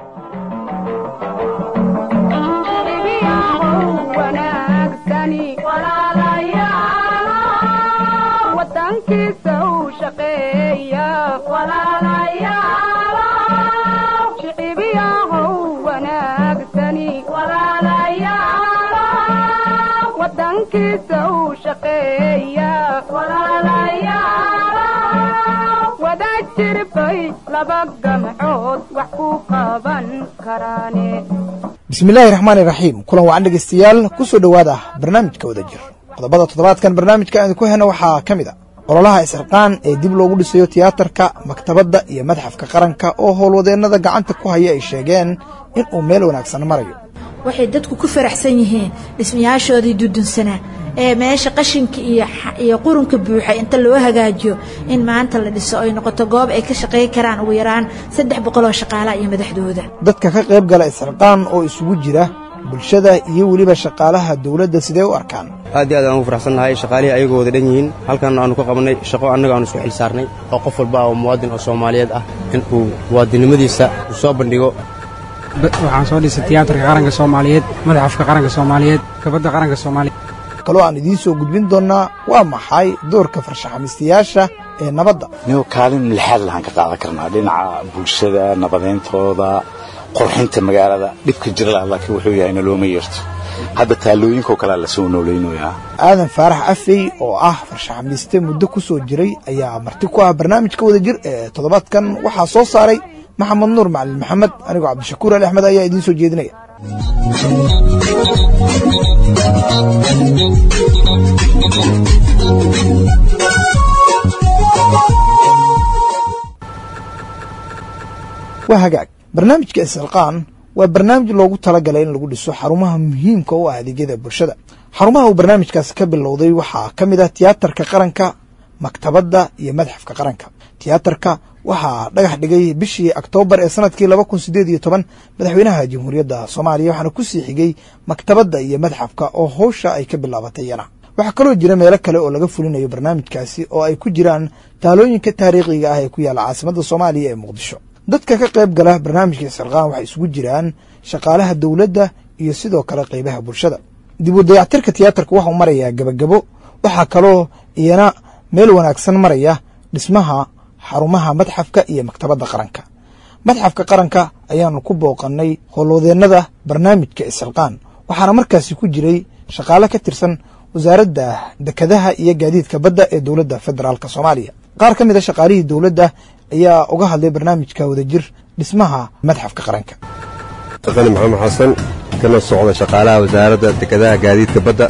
bismillaahi raxmaani raxiim kulan wacan dhegeystayaal ku soo dhowaada barnaamijka wada jir qodobada toddobaadkan barnaamijka aan ku hena waxaa ka mid a ololaha isxirqaan ee dib loogu dhisayo tiyaatarka maktabadda iyo madxafka qaranka oo howlwadeennada gacanta ku haya ay sheegeen in uu meel wanaagsan marayo waxay dadku ku faraxsan yihiin dhismayaashoodii dudunsanaa ee meesha qashinka iyo qurunka buuxa inta loo hagaajiyo in maanta la dhiso ay noqoto goob ay ka shaqayn karaan ugu yaraan saddex boqoloo shaqaalaha iyo madaxdooda dadka ka qayb gala isxirqaan oo isugu jira bulshada iyo weliba shaqaalaha dowladda sidee u arkaan aad iyo aad aan ugu faraxsannahay shaqaalihii ayagoo wada dhan yihiin halkan aanu ka qabannay shaqo annaga aanu isku xil saarnay oo qof walba oo muwaadin oo soomaaliyeed ah in uu muwaadinnimadiisa u soo bandhigo waxaan soo dhisay tiyaatarka qaranka soomaaliyeed madaxafka qaranka soomaaliyeed kabadda qaranka soomaaliyeed kaloo aan idiin soo gudbin doonnaa waa maxay doorka farshaxamiistayaasha ee nabadda nigo kaalin lixaad lahaan ka qaadan karnaa dhinaca bulshada nabadayntooda qorxinta magaalada dhibka jira laakiin wuxuu yahay nalooma yeerto hadda taallooyinkoo kalea lasoo noolaynayaa aadan faarax afey oo ah farshaxamiiste muddo ku soo jiray ayaa marti ku ah barnaamijka wada jir ee toddobaadkan waxaa soo saaray maxamed nuur macalin maxamed anigoo cabdishakuur ali axmed ayaa idiin soo jeedinaya waa hagaag barnaamijka isxilqaan waa barnaamij loogu talagalay in lagu dhiso xarumaha muhiimka u ah adeegyada bulshada xarumaha uu barnaamijkaasi ka bilowday waxaa ka mid ah tiyaatarka qaranka maktabadda iyo madxafka qaranka tiyaatarka waxaa dhagax dhigay bishii oktoobar ee sanadkii laba kun sideed iyo toban madaxweynaha jamhuuriyadda soomaaliya waxaana ku sii xigay maktabadda iyo madxafka oo howsha ay ka bilaabatay iyana waxaa kaloo jira meelo kale oo laga fulinayo barnaamijkaasi oo ay ku jiraan taalooyinka taariikhiga ah ee ku yaalla caasimadda soomaaliya ee muqdisho dadka ka qayb gala barnaamijka isxirqaan waxay isugu jiraan shaqaalaha dowladda iyo sidoo kale qaybaha bulshada dib u dayactirka tiyaatarka waxau marayaa gebagabo waxaa kaloo iyana meel wanaagsan maraya dhismaha xarumaha madxafka iyo maktabadda qaranka madxafka qaranka ayaanu ku booqannay howlwadeennada barnaamijka isxilqaan waxaana markaasi ku jiray shaqaale ka tirsan wasaaradda dekadaha iyo gaadiidka badda ee dowladda federaalk soomaaliya qaar ka mid a shaqaalihii dowladda ayaa uga hadlay barnaamijka wadajir dhismaha madxafka qaranka taqani maxamed xasan kana socda shaqaalaha wasaaradda dekadaha gaadiidka badda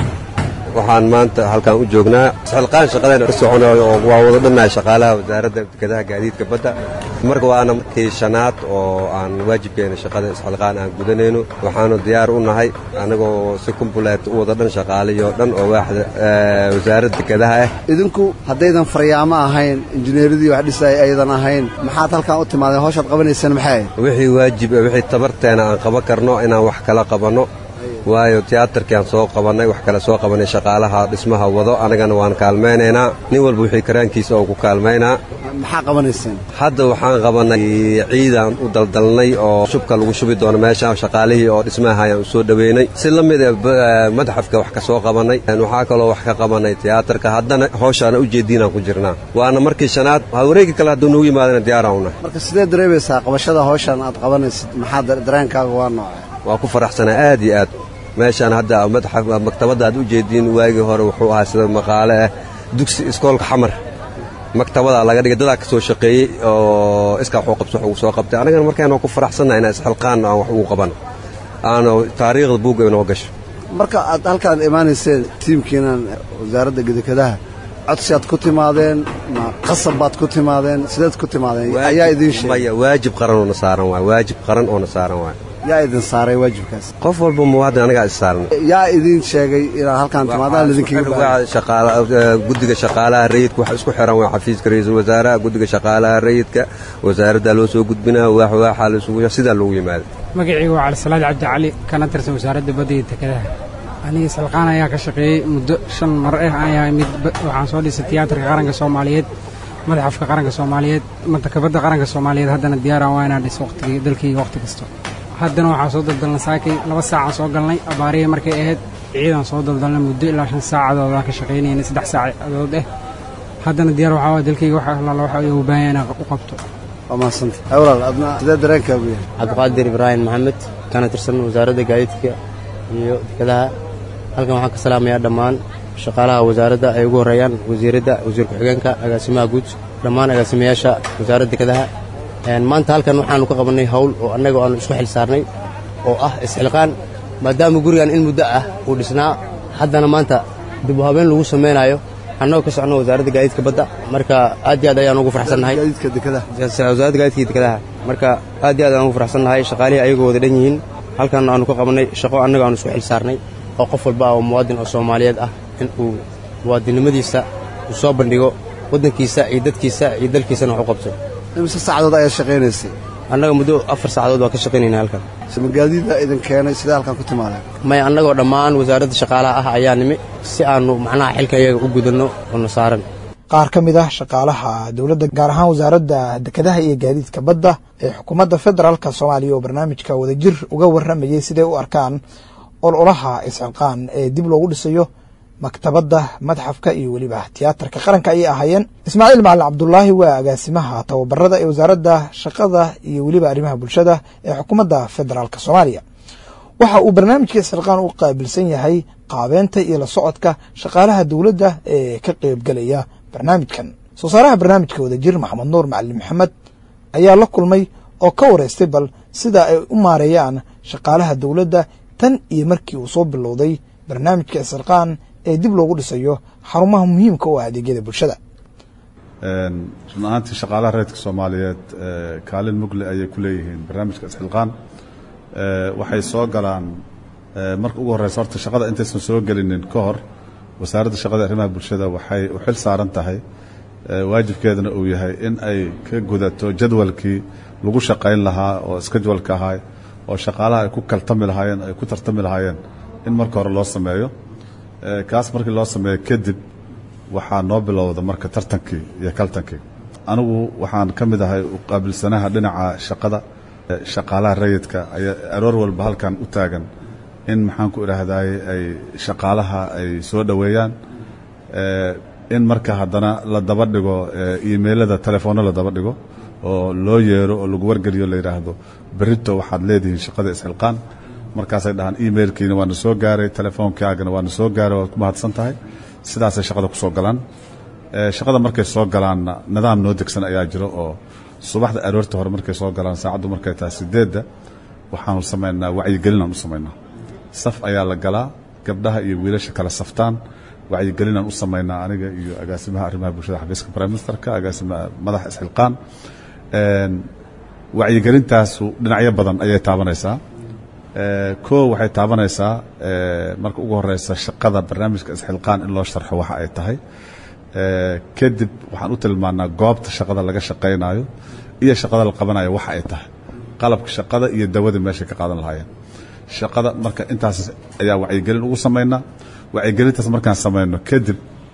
waxaan maanta halkan u joognaa isxilqaan shaqadeen ka soconayo oo waa wada dhannahay shaqaalaha wasaaradda dekadaha gaadiidka badda marka waana markii shanaad oo aan waajibkeena shaqada isxilqaan aan gudanayno waxaanu diyaar u nahay annagoo si kumbuleet u wada dhan shaqaalayo dhan oo waaxda wasaaradda dekadaha ah idinku haddaydan faryaamo ahayn injineeradii wax dhisay aydan ahayn maxaad halkan u timaadeen hawshaad qabanaysaan maxay wixii waajib wixii tabarteena aan qaban karno inaan wax kala qabanno waayo tiyaatarkiaan soo qabannay wax kale soo qabannay shaqaalaha dhismaha wado annagana waan kaalmaynaynaa nin walba wixii karaankiisa oo ku kaalmaynaa maxaa qabanaysaan hadda waxaan qabannay ciidaan u daldalnay oo shubka lagu shubi doono meesha shaqaalihii oo dhismaha ayaan u soo dhoweynay si la mid madxafka wax ka soo qabannay waxaa kaloo wax ka qabannay tiyaatarka haddana howshaana ujeeddiinaan ku jirnaa waana markii shanaad wareegi kale hadduu noogu yimaadana diyaaraan una marka sidee dareemaysaa qabashada hawshan aad qabanaysid maxaa dareenkaaga waa nooce waa ku faraxsanaa aad iyo aad meeshaan hadda madxaf maktabadda aad u jeediin waagii hore wuxuu ahaa sida maqaale ah dugsi iskoolka xamar maktabadaa laga dhigay dadaa ka soo shaqeeyey oo iskaa waxuu qabso wax ugu soo qabtay annagana markaan waa ku faraxsannaha inaan isxilqaan aan wax ugu qaban aanu taariikhda buugga inoo gasho marka aad halkaad imaanayseen tiimkiinan wasaaradda gedekadaha codsi aad ku timaadeen ma qasab baad ku timaadeen sideed ku timaadeen ayaa idiin sheegay maya waajib qaran oona saaran waay waajib qaran oona saaran waay yaa idin saaray waajibkaas qof walba muwaadin anagaa is saaran yaa idiin sheegay inaad halkaan timaadaan guddiga shaqaalaha rayidka waxa isku xiran waa xafiiska ra-iisul wasaaraha guddiga shaqaalaha rayidka wasaaraddaa loo soo gudbinaa waax waaxaa laisugu sidaa loogu yimaada magacayga waa calisalaad cabdi cali kana tirsan wasaaradda badda iyo dekadaha aniga salqaan ayaa ka shaqeeyey muddo shan mar ah ayaa mid waxaan soo dhisay tiyaatarka qaranka soomaaliyeed madaxafka qaranka soomaaliyeed maktabadda qaranka soomaaliyeed haddana diyaaraan waa inaan dhiso waqtigii dalkayga waqti kasta haddana waxaan soo daldalnay saakay laba saacaan soo galnay abaarihii markay ahayd ciidan soo daldalnay muddo ilaa shan saacadood aan ka shaqaynaynay saddex saacadood eh haddana diyaar waxaa waa dalkayga wax allaala waxa uu baahan yahay inaan u qabto waa mahadsanta walaal adna sidee dareenkaagu yahay cabdiqaadir ibraahim maxamed kana tirsan wasaaradda gaadiidka iyo dekedaha halkan waxaan ka salaamayaa dhammaan shaqaalaha wasaaradda ay ugu horreeyaan wasiiradda wasiir ku-xigeenka agaasimaha guud dhammaan agaasimayaasha wasaaradda dekedaha maanta halkan waxaannu ka qabannay hawl oo annaga aanu isku xil saarnay oo ah isxilqaan maadaama gurigan in muddo ah uu dhisnaa haddana maanta dib u habeen lagu samaynaayo annagoo ka socno wasaaradda gaadiidka badda marka aad iyo aad ayaan ugu farxsannahay gaadiidka dekedaha wasaaradda gaadiidka iyo dekedaha marka aad iyo aad ayaan ugu farxsannahay shaqaalihii ayagoo wada dhan yihiin halkan aanu ka qabannay shaqo annaga aanu isku xil saarnay oo qof walba oo muwaadin oo soomaaliyeed ah in uu muwaadinnimadiisa uu soo bandhigo waddankiisa iyo dadkiisa iyo dalkiisana wax u qabto imise saacadood ayaad shaqaynaysay annaga muddo afar saacadood waa ka shaqaynayna halkan sima gaadiida idin keenay sidee halkan ku timaadeen maya annagoo dhammaan wasaaradda shaqaalaha ah ayaa nimi si aannu macnaha xilka iyaga u gudanno oo na saaran qaar ka mid ah shaqaalaha dowladda gaar ahaan wasaaradda dekedaha iyo gaadiidka badda ee xukuumadda federaalka soomaaliya oo barnaamijka wadajir uga warramayay siday u arkaan ololaha isxilqaan ee dib loogu dhisayo maktabadda madxafka iyo weliba tiyaatarka qaranka ayay ahaayeen ismaaciil macalin cabdulaahi waa agaasimaha tababarada ee wasaaradda shaqada iyo weliba arrimaha bulshada ee xukuumadda federaalk soomaaliya waxa uu barnaamijka isxilqaan u qaabilsan yahay qaabeynta iyo la socodka shaqaalaha dowladda ee ka qeybgelaya barnaamijkan soo saaraha barnaamijka wadajir maxamed nuur macalin maxamed ayaa la kulmay oo ka wareystay bal sida ay u maareeyaan shaqaalaha dowladda tan iyo markii uu soo bilowday barnaamijka isxilqaan ee dib loogu dhisayo xarumaha muhiimka u ah adeegyada bulshada run ahaantii shaqaalaha reerka soomaaliyeed kaalin mugle ayay ku leeyihiin barnaamijka isxilqaan waxay soo galaan marka ugu horeysa horta shaqada intaysan soo gelinin ka hor wasaaradda shaqada arrimaha bulshada waxay u xil saaran tahay waajibkeedana uu yahay in ay ka gudato jadwalkii lagu shaqayn lahaa oo iskajwalka ahaa oo shaqaalaha ay ku kaltami lahaayeen ay ku tartami lahaayeen in marka hore loo sameeyo kaas markii loo sameeyo kadib waxaa noo bilowda marka tartankii iyo kaltankii anigu waxaan ka mid ahay qaabilsanaha dhinaca shaqada shaqaalaha rayidka ayaa aroor walba halkan u taagan in maxaan ku idhaahdaye ay shaqaalaha ay soo dhoweeyaan in marka haddana la daba dhigo imailada telefoonno la daba dhigo oo loo yeero oo lagu wargeliyo la yidhaahdo berito waxaad leedihiin shaqada isxilqaan markaasay dhahaan emailkiina waana soo gaaray telefoonkaagana waana soo gaaray waad ku mahadsan tahay sidaasay shaqada ku soo galaan shaqada markay soo galaanna nidaam noo degsan ayaa jiro oo subaxda aroorta hore markay soo galaan saacaddu markay tahay sideedda waxaanu samaynaa wacyigelinaan u samaynaa saf ayaa la galaa gabdhaha iyo wiilasha kala saftaan wacyigelinaan u samaynaa aniga iyo agaasimaha arrimaha bulshada xafiiska prime ministerka agaasimaha madaxa isxilqaan wacyigelintaasu dhinacyo badan ayay taabanaysaa koo waxay taabanaysaa marka ugu horeysa shaqada barnaamijka isxilqaan in loo sharxo waxa ay tahay kadib waxaan u tilmaanaa goobta shaqada laga shaqaynayo iyo shaqada la qabanayo waxa ay tahay qalabka shaqada iyo dawadii meeshay ka qaadan lahaayeen shaqada marka intaas ayaa wacyigelin ugu samaynaa wacyigelintaas markaan samayno kadib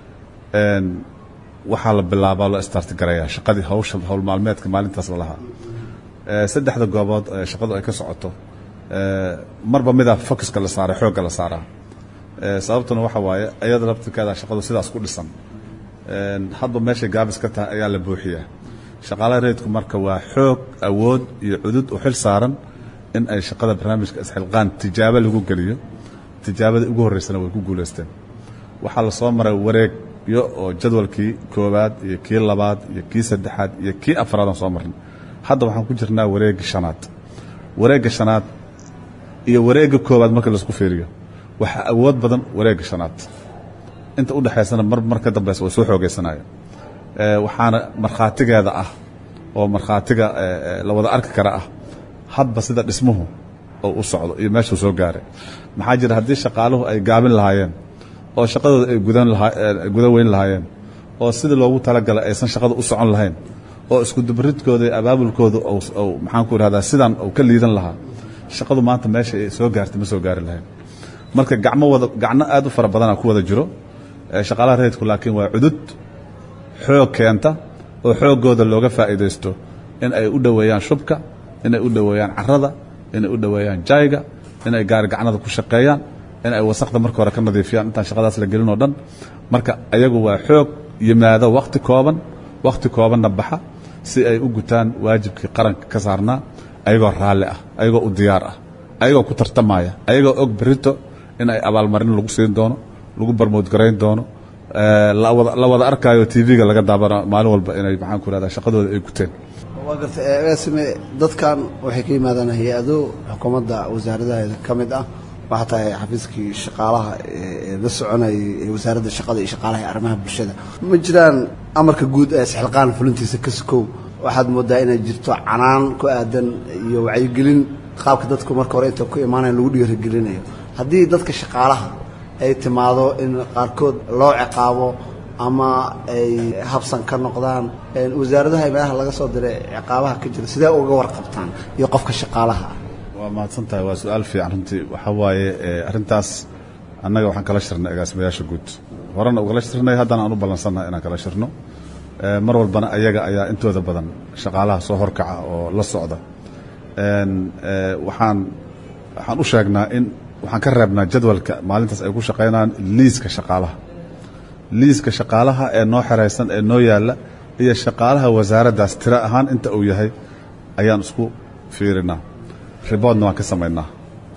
waxaa la bilaabaa loo startigarayaa shaqadii hawsha howl maalmeedka maalintaas la lahaa saddexda goobood shaqadu ay ka socoto marba midaa focuska la saaray xoogga la saaraa sababtuna waxa waaye ayada laftirkeeda shaqadu sidaas ku dhisan hadba meeshay gaabis ka tahay ayaa la buuxiyaa shaqaalaha reedku marka waa xoog awood iyo cudud u xil saaran in ay shaqada barnaamijka isxilqaan tijaabo lagu geliyo tijaabadii ugu horreysana way ku guulaysteen waxaa la soo maray wareegyo oo jadwalkii koowaad iyo kii labaad iyo kii saddexaad iyo kii afraadaan soo marnay hadda waxaan ku jirnaa wareegga shanaad wareegga shanaad iyo wareegga koowaad marka laisku fiiriyo waxaa awood badan wareegga shanaad inta u dhexaysana mar mar ka dambeysa way soo xoogeysanaya waxaana markhaatigeeda ah oo markhaatiga la wada arki kara ah hadba sida dhismuhu oo u socdo iyo meeshuu soo gaaray maxaa jira haddii shaqaaluhu ay gaabin lahaayeen oo shaqadooda ay gudan lahaa gudan weyn lahaayeen oo sidii loogu talagalay aysan shaqada u socon lahayn oo isku dubridkooda iyo abaabulkooda maxaan ku ihahdaa sidan uu ka liidan lahaa shaqadu maanta meesha ay soo gaartay ma soo gaari lahayn marka gacmo wada gacno aad u fara badanaa ku wada jiro shaqaalaha reedku laakiin waa cudud xoog keenta oo xooggooda looga faa'iidaysto in ay u dhoweeyaan shubka inay u dhoweeyaan carrada inay u dhoweeyaan jayga inay gaari gacnada ku shaqeeyaan in ay wasaqda marka hore ka nadiifiyaan intaan shaqadaas la gelin oo dhan marka ayagu waa xoog yimaado wakhti kooban wakhti koobanna baxa si ay u gutaan waajibkii qaranka ka saarnaa ayagoo raalli ah ayagoo u diyaar ah ayagoo ku tartamaya ayagoo og berito in ay abaalmarin lagu siin doono lagu barmoodgarayn doono la wada arkaayo tv-ga laga daabana maalin walba inay maxaan ku ihahdaa shaqadooda ay guteen waa gartay agaasime dadkan waxay ka yimaadaan hay-ado xukuumadda wasaaradaheeda ka mid ah waxaa tahay xafiiskii shaqaalaha ee la soconayay ee wasaaradda shaqada iyo shaqaalaha ee arrimaha bulshada ma jiraan amarka guud ee isxilqaan fulintiisa ka sukow waxaad moodaa inay jirto canaan ku aadan iyo wacyigelin qaabka dadku marka hore inta ku imaanayan lagu dhiirigelinayo haddii dadka shaqaalaha ay timaado in qaarkood loo ciqaabo ama ay habsan ka noqdaan wasaaradaha meelaha laga soo diray ciqaabaha ka jira sidee uga warqabtaan iyo qofka shaqaalaha ah waa mahadsan tahay waa su-aal fiican runtii waxaa waaye arrintaas annaga waxaan kala shirnay agaasimayaasha guud horena ugala shirnay haddana aan u ballansannahay inaan kala shirno mar walbana ayaga ayaa intooda badan shaqaalaha soo horkaca oo la socda waxaan waxaan u sheegnaa in waxaan ka reebnaa jadwalka maalintaas ay ku shaqaynayaan liiska shaqaalaha liiska shaqaalaha ee noo xeraysan ee noo yaalla iyo shaqaalaha wasaaraddaas tiro ahaan inta uu yahay ayaan isku fiirinaa riboodna waan ka samaynaa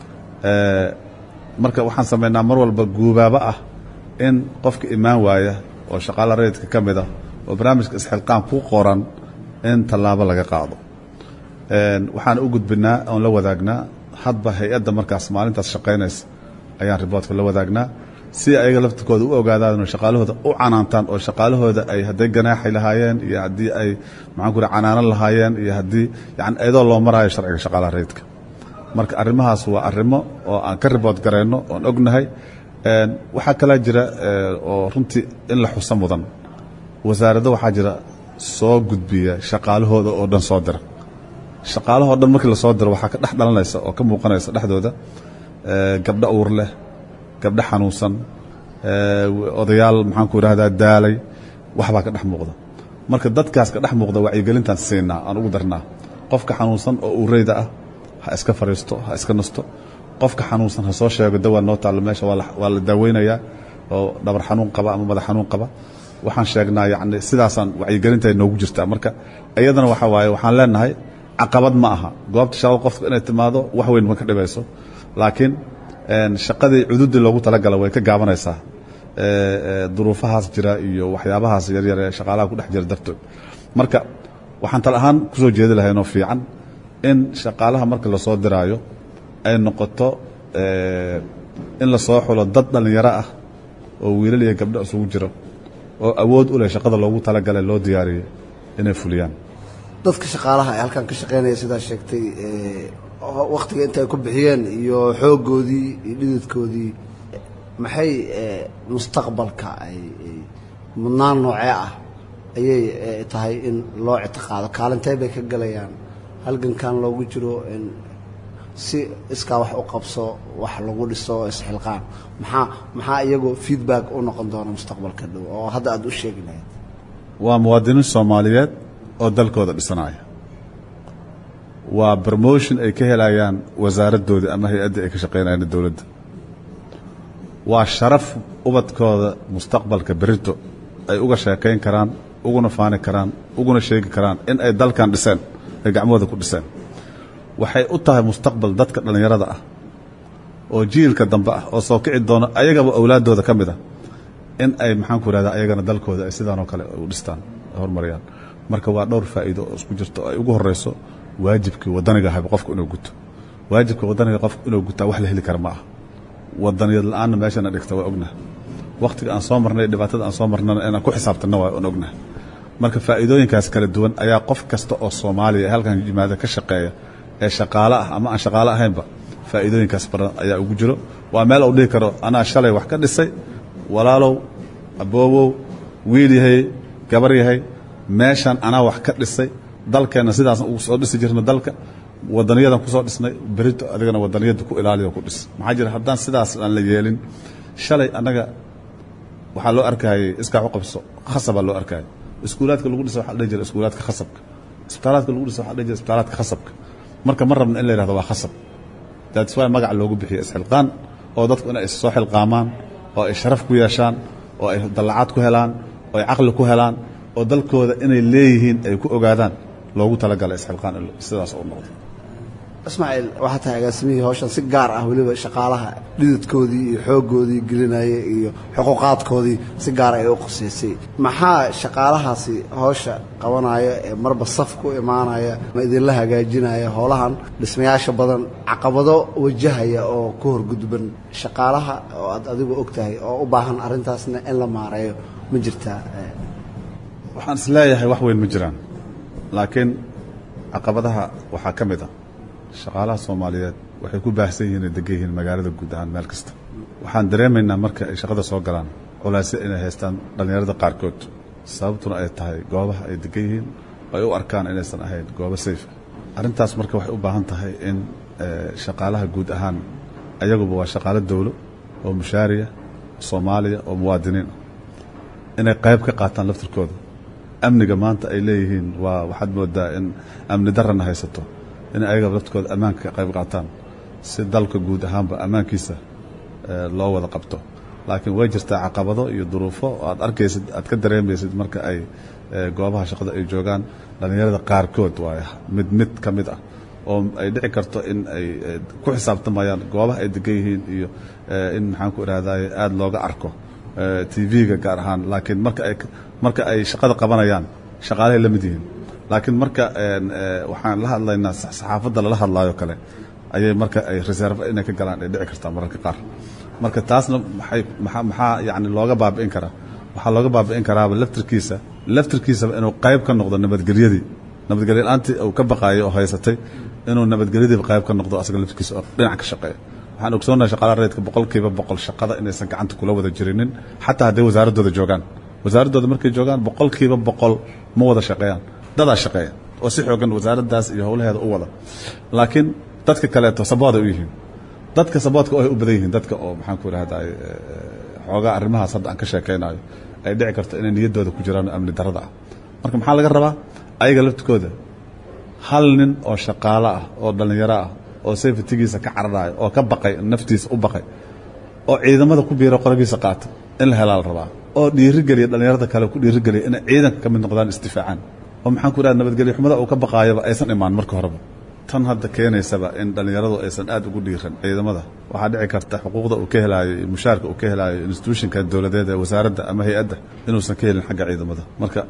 marka waxaan samaynaa mar walba guubaabo ah in qofka imaan waaya oo shaqaala rayidka ka mid ah oo barnaamijka isxilqaan ku qoran in tallaabo laga qaado waxaan u gudbinaa oon la wadaagnaa hadba hay-adda markaas maalintaas shaqaynaysa ayaan riboodka la wadaagnaa si ayaga laftirkooda u ogaadaan oo shaqaalahooda u canaantaan oo shaqaalahooda ay hadday ganaaxi lahaayeen iyo haddii ay maxaan ku canaanan lahaayeen iyo haddii yani iyadoo loo maraayo sharciga shaqaalaha rayidka marka arrimahaas waa arrimo oo aan ka ribood garayno oon ognahay waxaa kalaa jira oo runtii in la xuso mudan wasaaraddo waxaa jira soo gudbiya shaqaalahooda oo dhan soo dira shaqaalahoo dhan markii lasoo diro waxaa ka dhex dhalanaysa oo ka muuqanaysa dhexdooda gabdho uur leh gabdho xanuunsan odayaal maxaanku idhahdaa daalay waxbaa ka dhex muuqda marka dadkaas ka dhex muuqda wacyigelintaan siinaa aan ugu darnaa qofka xanuunsan oo uureyda ah ha iska fariisto ha iska nasto qofka xanuunsan ha soo sheego dawaa noo taallo meesha waa la daaweynayaa oo dhabar xanuun qaba ama madax xanuun qaba waxaan sheegnaa yacni sidaasaan wacyigelinta noogu jirtaa marka iyadana waxa waaye waxaan leenahay caqabad ma aha goobta shaqada qofka inay timaado wax weyn ma ka dhibayso laakiin shaqadii cududii loogu talagala way ka gaabanaysaa duruufahaas jira iyo waxyaabahaas yaryar ee shaqaalaha ku dhex jira dartood marka waxaan tal ahaan kusoo jeedi lahaynoo fiican in shaqaalaha marka lasoo diraayo ay noqoto in lasoo xulo dad dhallinyaro ah oo wiilal iyo gabdho isugu jiro oo awood u leh shaqada loogu talagalay loo diyaariyey inay fuliyaan dadka shaqaalaha ee halkan ka shaqaynaya sidaa sheegtay wakhtiga inta ay ku bixiyeen iyo xooggoodii iyo dhididkoodii maxay mustaqbalka ay mudnaan noocee ah ayay tahay in loo ictiqaado kaalintee bay ka galayaan halgankan loogu jiro in si iskaa wax u qabso wax lagu dhiso isxilqaan maxaa maxaa iyagoo feedback u noqon doona mustaqbalka dhow oo hadda aada u sheegi lahayd waa muwaadiniin soomaaliyeed oo dalkooda dhisanaya waa bromotion ay ka helayaan wasaaraddoodii ama hay-addii ay ka shaqaynayaan dowladda waa sharaf ubadkooda mustaqbalka berito ay uga sheekayn karaan uguna faani karaan uguna sheegi karaan in ay dalkan dhiseen ay gacmahooda ku dhiseen waxay u tahay mustaqbal dadka dhallinyarada ah oo jiilka dambe ah oo soo kici doona ayagaba awlaaddooda ka mid ah in ay maxaanku ihahdaa ayagana dalkooda ay sidaanoo kale u dhistaan horumariyaan marka waa dhowr faa'iido oo isku jirto oo ay ugu horrayso waajibkii waddaniga ahayba qofku inuu guto waajibka waddaniga qofku inuu gutaa wax la heli kara ma aha wadaniyad la-aanna meeshana dhigta waa ognaha wakhtiga aan soo marnay dhibaatada aan soo marnana inaan ku xisaabtanna waa aan ognaha marka faa'iidooyinkaas kala duwan ayaa qof kasta oo soomaaliya ee halkan yimaada ka shaqeeya ee shaqaale ah ama aan shaqaale ahaynba faa'iidooyinkaas badan ayaa ugu jiro waa meel uu dhihi karo anaa shalay wax ka dhisay walaalow aboobow wiil yahay gabar yahay meeshan anaa wax ka dhisay dalkeenna sidaasna ugu soo dhisi jirna dalka wadaniyadan kusoo dhisnay berito adigana wadaniyadda ku ilaaliyo ku dhis maxaa jira haddaan sidaas aan la yeelin shalay annaga waxaa loo arkayay iskaa u qabso khasabaa loo arkayay iskuulaadka lagu dhisa waxa la dhihi jira iskuulaadka khasabka isbitaalaadka lagu dhisa waxa la dhihi jira isbitaalaadka khasabka marka ma rabna in la yidhahdo waa khasab that's why magaca loogu bixiyo isxilqaan oo dadku inay is soo xilqaamaan oo ay sharaf ku yeeshaan oo ay dallacaad ku helaan oo ay caqli ku helaan oo dalkooda inay leeyihiin ay ku ogaadaan loogu talagalay isxilqaan in sidaas u noqdo ismaaciil waxaa tahay agaasimihii hawshan si gaar ah weliba shaqaalaha dhididkoodii iyo xooggoodii gelinaya iyo xuquuqaadkoodii si gaar ay u qosaysay maxaa shaqaalahaasi hawsha qabanaya ee marba saf ku imaanaya ma idinla hagaajinaya howlahan dhismayaasha badan caqabado wajahaya oo ku horgudban shaqaalaha oo aad adigu og tahay oo u baahan arrintaasna in la maareeyo ma jirtaa waxaan is leeyahay wax weyn ma jiraan laakiin caqabadaha waxaa ka mid ah shaqaalaha soomaaliyeed waxay ku baahsan yihiin ay degan yihiin magaalada guud ahaan meel kasta waxaan dareemaynaa marka ay shaqada soo galaan culaasyo inay haystaan dhallinyarada qaarkood sababtuna ay tahay goobaha ay degan yihiin oo ay u arkaan inaysan ahayn goobo sayf arrintaas marka waxay u baahan tahay in shaqaalaha guud ahaan ayaguba waa shaqaalo dowlo oo mushaariya soomaaliya oo muwaadiniin ah inay qayb ka qaataan laftirkooda amniga maanta ay leeyihiin waa waxaad moodaa in amni darana haysato in ayaga laftirkooda ammaanka ka qayb qaataan si dalka guud ahaanba ammaankiisa loo wada qabto laakiin way jirtaa caqabado iyo duruufo aad arkaysid aad ka dareemaysid marka ay goobaha shaqada ay joogaan dhallinyarada qaarkood waay mid mid ka mid ah oo ay dhici karto in ay ku xisaabtamayaan goobaha ay degan yihiin iyo in maxaan ku ihahdaye aada looga arko tv-ga gaar ahaan laakiin marka ay marka ay shaqada qabanayaan shaqaalahay la mid yihiin laakiin marka waxaan la hadlaynaa saxaafadda lala hadlaayo kale ayay marka ay reserve inay ka galaan ay dhici kartaa mararka qaar marka taasna maxay maxaa maxaa yacni looga baabi'in karaa waxaa looga baabi'in karaaba laftirkiisa laftirkiisaba inuu qayb ka noqdo nabadgelyadii nabadgelyo la-aantii uu ka baqaayay oo haysatay inuu nabadgelyadiiba qayb ka noqdo asaga laftirkiisa oo dhinac ka shaqeeya waxaan ogsoonahay shaqaalaha rayidka boqolkiiba boqol shaqada inaysan gacanta kula wada jirinin xataa hadday wasaaraddooda joogaan wasaaraddooda markay joogaan boqolkiiba boqol ma wada shaqeeyaan dadaa shaqeeya oo si xoogan wasaaraddaas iyo howlaheeda u wada laakiin dadka kaleeto sabooday u yihiin dadka saboodka oo ay u badan yihiin dadka oo maxaan ku idhahday xoogaa arrimahaas hadda aan ka sheekaynayo ay dhici karto inay niyaddooda ku jiraan amni darrada ah marka maxaa laga rabaa ayaga laftikooda hal nin oo shaqaalo ah oo dhallinyaro ah oo safetigiisa ka cararayo oo ka baqay naftiisa u baqay oo ciidamada ku biiro qoragiisa qaata in la helaa la rabaa oo dhiirigeliya dhallinyarada kale ku dhiirigeliya inay ciidanka ka mid noqdaan isdifaacaan oo maxaan ku idhaha nabadgelyo xumada uu ka baqaayaba aysan imaan marka horeba tan hadda keenaysaba in dhallinyaradu aysan aad ugu dhiiran ciidamada waxaa dhici karta xuquuqda uu ka helaayo iyo mushaarka uu ka helaayo institutionka dowladeed ee wasaaradda ama hay-adda inuusan ka helin xagga ciidamada marka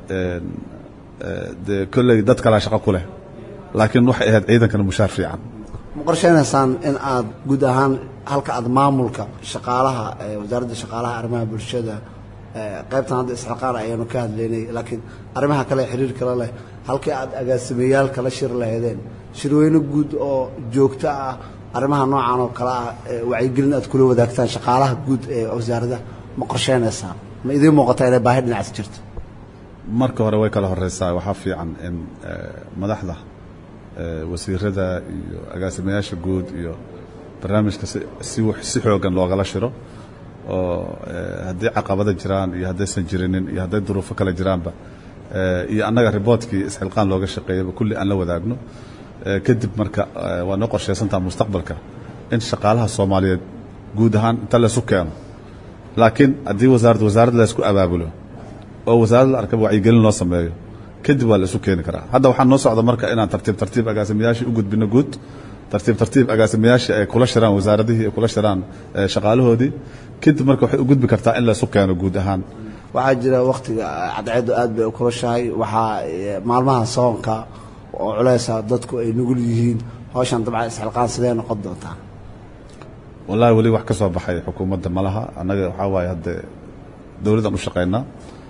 dee kolley dad kalaa shaqo ku leh laakiin waxay ahayd ciidankana mushaar fiican ma qorshaynaysaan in aad guud ahaan halka aad maamulka shaqaalaha wasaaradda shaqaalaha arrimaha bulshada qaybtan hadda isxilqaan ayaanu ka hadlaynay laakiin arrimaha kale xiriir kale leh halkii aad agaasimayaal kala shir lahaydeen shirweyne guud oo joogto ah arrimaha noocan oo kale ah wacyigelin aad kula wadaagtaan shaqaalaha guud ee wasaaradda ma qorshaynaysaan ma idiin muuqataa inay baahi dhinacaas jirto marka hore way kala horeysaa waxaa fiican in madaxda wasiirada iyo agaasimayaasha guud iyo barnaamijka si si xoogan loogala shiro oo haddii caqabada jiraan iyo haddaysan jirinin iyo hadday duruufo kale jiraanba iyo annaga riboortkii isxilqaan looga shaqeeyaba kulli aan la wadaagno kadib marka waa noo qorshaysantaha mustaqbalka in shaqaalaha soomaaliyeed guud ahaan inta laysu keeno laakiin haddii wasaarad wasaarad laysku abaabulo oo wasaaradda la arkaba wacyigelin loo sameeyo kadib waa la isu keeni karaa hadda waxaa noo socda marka inaan tartiib tartiib agaasimayaashii u gudbino guud tartiib tartiib agaasimayaashii ay kula shiraan wasaaradihii ay kula shiraan shaqaalahoodii kadib marka waxay u gudbi kartaa in la isu keeno guud ahaan waxaa jira wakhtiga cadceeddu aad bay u kulashahay waxaa maalmaha soonka oo culeysa dadku ay nugul yihiin hawshan dabcan isxilqaan sidee noqon doontaa wallahi weli wax ka soo baxay xukuumadda ma laha annaga waxaa waaye hadde dowladdan u shaqaynaa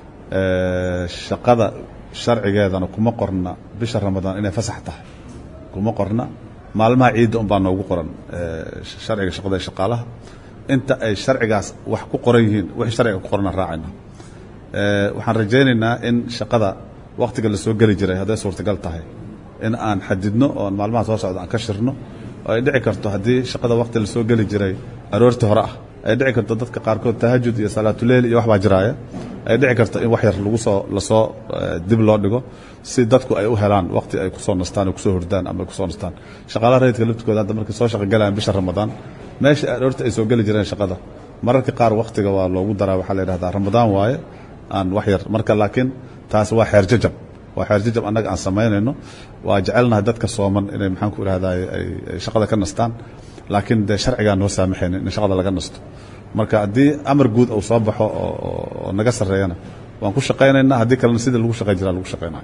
shaqada sharcigeedana kuma qorna bisha ramadaan inay fasax tahay kuma qorna maalmaha ciidda unbaa noogu qoran sharciga shaqada ee shaqaalaha inta ay sharcigaas wax ku qoran yihiin wixii sharciga ku qorana raacayna waxaan rajaynaynaa in shaqada wakhtiga la soo geli jiray hadday suurtagal tahay in aan xadidno oon maalmaha soo socda aan ka shirno oo ay dhici karto haddii shaqada wakhti la soo geli jiray aroortii hore ah ay dhici karto dadka qaarkood tahajud iyo salaatuleyl iyo wax baa jiraaya ay dhici karta in wax yar lagu soo lasoo dib loo dhigo si dadku ay u helaan waqti ay kusoo nastaan oo kusoo hordaan ama ay kusoo nastaan shaqaalaha rayidka laftigooda hadda markay soo shaqogalayaan bisha ramadaan meesha horta ay soo geli jireen shaqada mararka qaar waqtiga waa loogu daraa waxaa la yidhahdaa ramadaan waaye aan wax yar marka laakiin taas waa xeer jajab waa xeer jajab annaga aan samaynayno waa jecelnahay dadka sooman inay maxaan ku idhahdaa ay shaqada ka nastaan laakiin dee sharcigaa noo saamaxaynin in shaqada laga nasto marka haddii amar guud uu soo baxo oo naga sarreeyana waan ku shaqaynaynaa haddii kalena sidii lagu shaqayn jiraa lagu shaqaynaya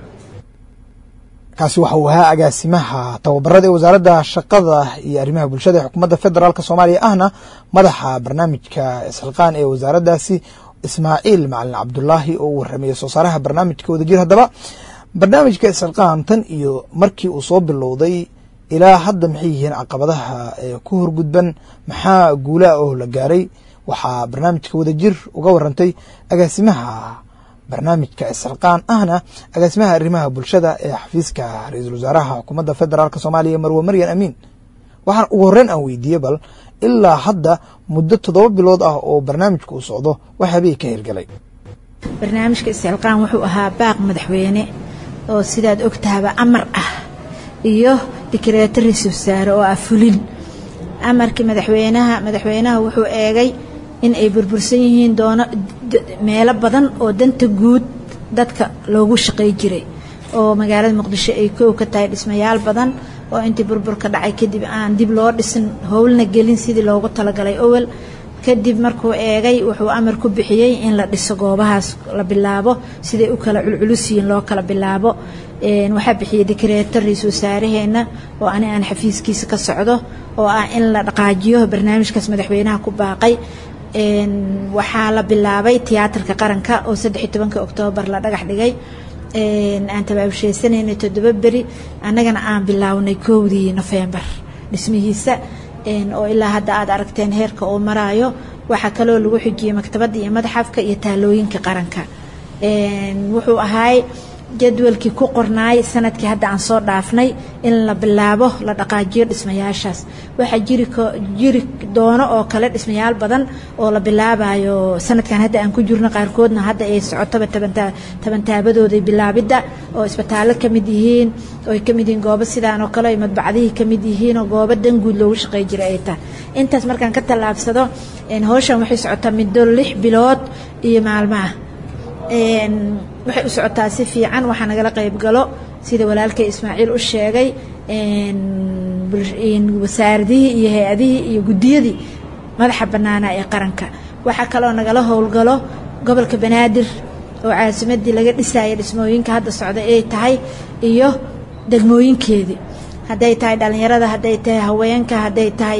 kaasi waxa uu ahaa agaasimaha tababarada ee wasaaradda shaqada iyo arrimaha bulshada ee xukuumadda federaalk soomaaliya ahna madaxa barnaamijka isxilqaan ee wasaaraddaasi ismaaciil macalin cabdulaahi oo u warramaya soo saaraha barnaamijka wadajir haddaba barnaamijka isxilqaan tan iyo markii uu soo bilowday ilaa hadda maxay yihiin caqabadaha ee ku horgudban maxaa guulaha oo la gaaray waxaa barnaamijka wadajir uga warantay agaasimaha barnaamijka isxilqaan ahna agaasimaha arrimaha bulshada ee xafiiska ra-iisul wasaaraha xukuumadda federaalk soomaaliya marwe maryan amiin waxaan ugu horreyn aan weydiiyey bal ilaa hadda muddo toddoba bilood ah oo barnaamijka uu socdo waxaabay ka hirgalay barnaamijka isxilqaan wuxuu ahaa baaq madaxweyne oo sidaad ogtahaba amar ah iyo dikreeto ra-isul wasaare oo ah fulin amarkii madaxweynaha madaxweynaha wuxuu eegay in ay burbursan yihiin doono meelo badan oo danta guud dadka loogu shaqay jiray oo magaalada muqdisho ay koow ka tahay dhismayaal badan oo intii burburka dhacay kadib aan dib loo dhisin howlna gelin sidii loogu talagalay owel kadib markuu eegay wuxuu amar ku bixiyey in la dhiso goobahaas la bilaabo siday u kala culculus yihiin loo kala bilaabo waxaa bixiyey dikreeto ra-iisul wasaaraheena oo ani aan xafiiskiisa ka socdo oo ah in la dhaqaajiyo barnaamijkaas madaxweynaha ku baaqay waxaa la bilaabay tiyaatarka qaranka oo saddexiy tobanka oktoobar la dhagax dhigay aan tabaabsheysanayna toddoba beri annagana aan bilaawnay kowdii nofembar dhismihiisa oo ilaa hadda aad aragteen heerka uu maraayo waxaa kaloo lagu xijiyey maktabadda iyo madxafka iyo taalooyinka qaranka wuxuu ahaay jadwalkii ku qornaay sanadkii hadda aan soo dhaafnay in la bilaabo la dhaqaajiyo dhismayaashaas waxaa jiri jiri doono oo kale dhismayaal badan oo la bilaabayo sanadkan hadda aan ku jirno qaarkoodna hadda ay socotoba tabantaabadooda bilaabidda oo isbitaallo ka mid yihiin oo ay ka mid yihiin goobo sidaan oo kale ay madbacdihii ka mid yihiin oo goobo danguud loogu shaqey jiray ay tahay intaas markaan ka tallaabsado hawshan waxay socotaa middo lix bilood iyo maalmaha waxay u socotaa si fiican waxaa nagala qayb galo sida walaalkay ismaaciil u sheegay wasaaradihii iyo hay-adihii iyo guddiyadii madaxa bannaana ee qaranka waxaa kaloo nagala howlgalo gobolka banaadir oo caasimadii laga dhisaya dhismooyinka hadda socda ay tahay iyo degmooyinkeedii hadday tahay dhallinyarada hadday tahay haweenka hadday tahay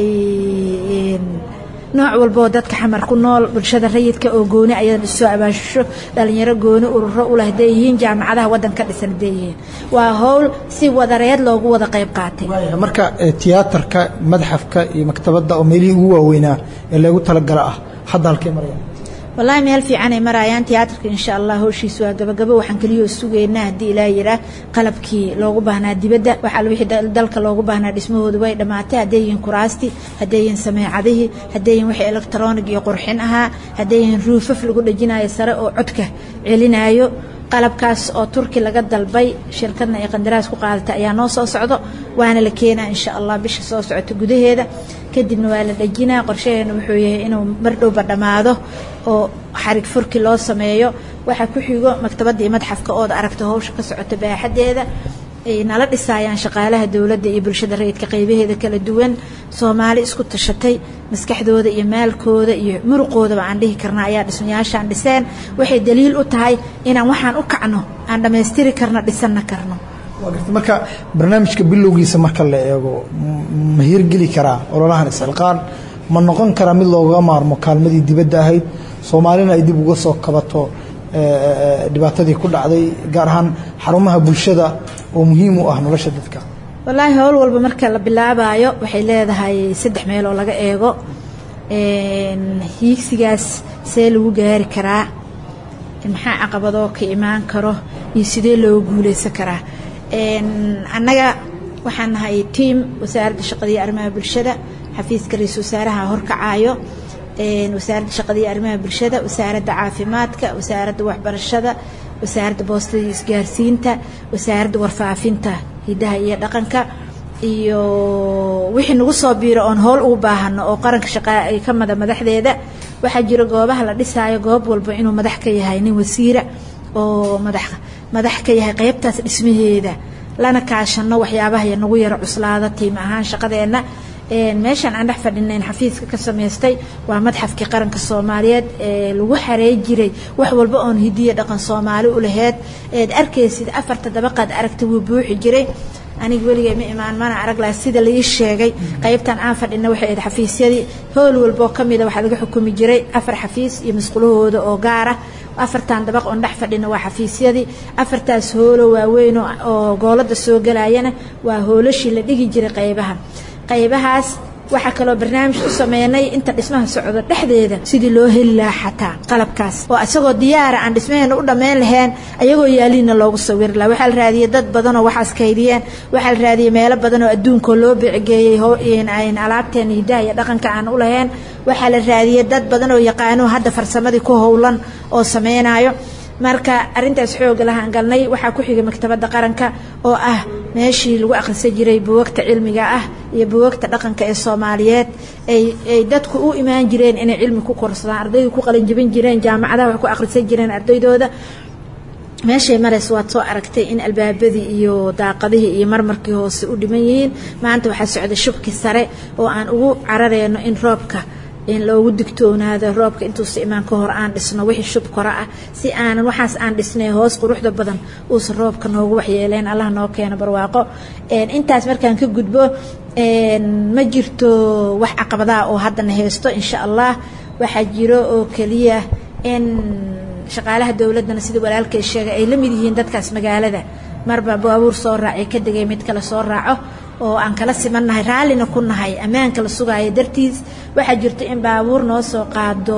nooc walbaoo dadka xamar ku nool bulshada rayidka oo gooni ayadan isoo abaashisho dhalinyaro gooni ururo uleh haday yihiin jaamacadaha waddanka dhisan haday yihiin waa howl si wadareed loogu wada qayb qaatay marka tiyaatarka madxafka iyo maktabadda oo meelihii ugu waaweynaa ee loogu talagala ah hadda halkee maraya wallaahi meel fiicanay marayaan tiyaatarka insha allah howshiis waa gabagabo waxaan keliyoo sugaynaa haddii ilaa yiraa qalabkii loogu baahnaa dibadda waxaa wixii dalka loogu baahnaa dhismahooda way dhammaatay hadday yihiin kuraastii hadday yihiin sameecadihii hadday yihiin wixii electronic iyo qurxin ahaa hadday yihiin ruufaf lagu dhejinayo sare oo codka celinayo qalabkaas oo turki laga dalbay shirkadna ay qandaraas ku qaadatay ayaa noo soo socdo waana la keenaa insha allah bisha soo socota gudaheeda kadibna waa la dhejinaa qorshaheena wuxuu yahay inuu mardhowba dhammaado oo xarig furki loo sameeyo waxaa ku xigo maktabadda iyo madxafka ood aragta howsha ka socota baaxadeeda ay nala dhisaayaan shaqaalaha dowladda iyo bulshada rayidka qaybaheeda kala duwan soomaali isku tashatay maskaxdooda iyo maalkooda iyo muruqoodaba aan dhihi karna ayaa dhismayaashaan dhiseen waxay daliil u tahay inaan waxaan u kacno aan dhammaystiri karno dhisanna karno marka barnaamijka bilowgiisa marka la eego ma hirgeli karaa ololahan isxilqaan ma noqon karaa mid looga maarmo kaalmadii dibadda ahayd soomaalina ay dib uga soo kabato dhibaatadii ku dhacday gaar ahaan xarumaha bulshada oo muhiim u ah nolosha dadka wallaahi howl walba marka la bilaabayo waxay leedahay saddex meel oo laga eego hiigsigaas see lagu gaari karaa maxaa caqabadoo ka imaan karo iyo sidee looga guuleysan karaa annaga waxaan nahay tiam wasaaradda shaqada iyo arrimaha bulshada xafiiska ra-iisul wasaaraha horkacaayo wasaaradda shaqada iyo arrimaha bulshada wasaaradda caafimaadka wasaaradda waxbarashada wasaaradda boostada iyo isgaarsiinta wasaaradda warfaafinta hidaha iyo dhaqanka iyo wixii nagu soo biiro oon howl ugu baahano oo qaranka shaqaa ay ka mada madaxdeeda waxaa jira goobaha la dhisaayo goob walba inuu madax ka yahay nin wasiira oo madax madax ka yahay qeybtaas dhismaheeda lana kaashano waxyaabaha nagu yaro cuslaada tiim ahaan shaqadeenna meeshaan aan dhex fadhinayn xafiiska ka samaystay waa madxafkii qaranka soomaaliyeed ee lagu xareey jiray wax walba oon hidiya dhaqan soomaali u laheyd eed arkaysid afarta dabaqaad aragta wuu buuxi jiray aniga weligay ma imaan mana arag laha sida laii sheegay qaybtan aan fadhina waxay ahayd xafiisyadii howl walboo ka mida waxaa laga xukumi jiray afar xafiis iyo masqulahooda oo gaara afartan dabaq oon dhex fadhina waa xafiisyadii afartaas hoolo waaweyn oo goolada soo galayana waa hoolashii la dhigi jiray qaybaha qaybahaas waxaa kaloo barnaamij u sameynay inta dhismaha socdo dhexdeeda sidii loo heli lahaa xataa qalabkaas oo isagoo diyaara aan dhismaheena u dhammayn lahayn ayagoo yaaliina loogu sawiri laha waxaa la raadiyey dad badanoo waxaas kaydiyeen waxaa la raadiyey meelo badanoo adduunkao loo bicigeeyey ayn alaabteena hidaha iyo dhaqanka aan u lahayn waxaa la raadiyey dad badan oo yaqaano hadda farsamadii ku howlan oo sameynayo marka arintaas xooga lahaan galnay waxaa ku xigay maktabadda qaranka oo ah meeshii lagu akhrisan jiray buwagta cilmiga ah iyo buwagta dhaqanka ee soomaaliyeed ay dadku u imaan jireen inay cilmi ku korsadaan ardaydu ku qalinjabin jireen jaamacadaha wax ku akhrisan jireen ardaydooda meeshay marays waad soo aragtay in albaabadii iyo daaqadihii iyo marmarkii hoose u dhiman yihiin maanta waxaa socday shubkii sare oo aan ugu carareyno in roobka in loogu digtoonaado roobka intuusa imaan ka hor aan dhisno wixii shub kora ah si aanan waxaas aan dhisnay hoos quruxda badan uusa roobka noogu waxyeeleen allah noo keeno barwaaqo intaas markaan ka gudbo ma jirto wax caqabadaha oo haddana haysto insha allah waxaa jiro oo keliya in shaqaalaha dowladdana sida walaalkay sheegay ay la mid yihiin dadkaas magaalada marba baabuur soo raacay ka degay mid kale soo raaco oo aan kala simannahay raallina ku nahay ammaanka la sugaayo dartiis waxaa jirta in baabuur noo soo qaado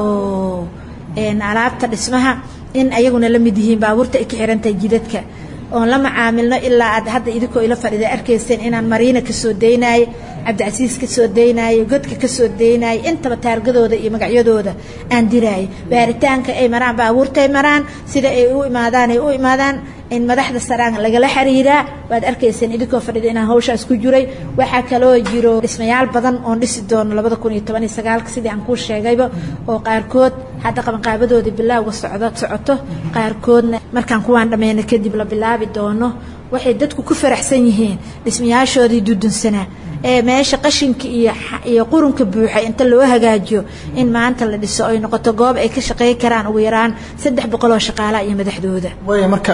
alaabta dhismaha in ayaguna la mid yihiin baabuurta ay ka xirantahay jidadka oon la macaamilno ilaa aad hadda idinkoo ila fadhida arkayseen inaan mariina kasoo daynayo cabdicasiis kasoo daynayo godka kasoo daynayo intaba taargadooda iyo magacyadooda aan diraayo baaritaanka ay maraan baabuurtay maraan sida ay u imaadaan ay u imaadaan in madaxda saraan lagala xiriiraa waad arkayseen idinkoo fadhida inaan hawshaas ku jiray waxaa kaloo jiro dhismayaal badan oon dhisi doono labada kun iyo toban iyo sagaalka sidii aan kuu sheegayba oo qaarkood hadda qabanqaabadoodii bilaawga socdo socoto qaarkoodna markaan kuwaan dhammayna kadib la bilaabi doono waxay dadku ku faraxsan yihiin dhismayaashoodii dudunsanaa ee meesha qashinka iyo iyo qurunka buuxay inta loo hagaajiyo in maanta la dhiso ay noqoto goob ay ka shaqey karaan ugu yaraan saddex boqol oo shaqaalaha iyo madaxdooda waaya marka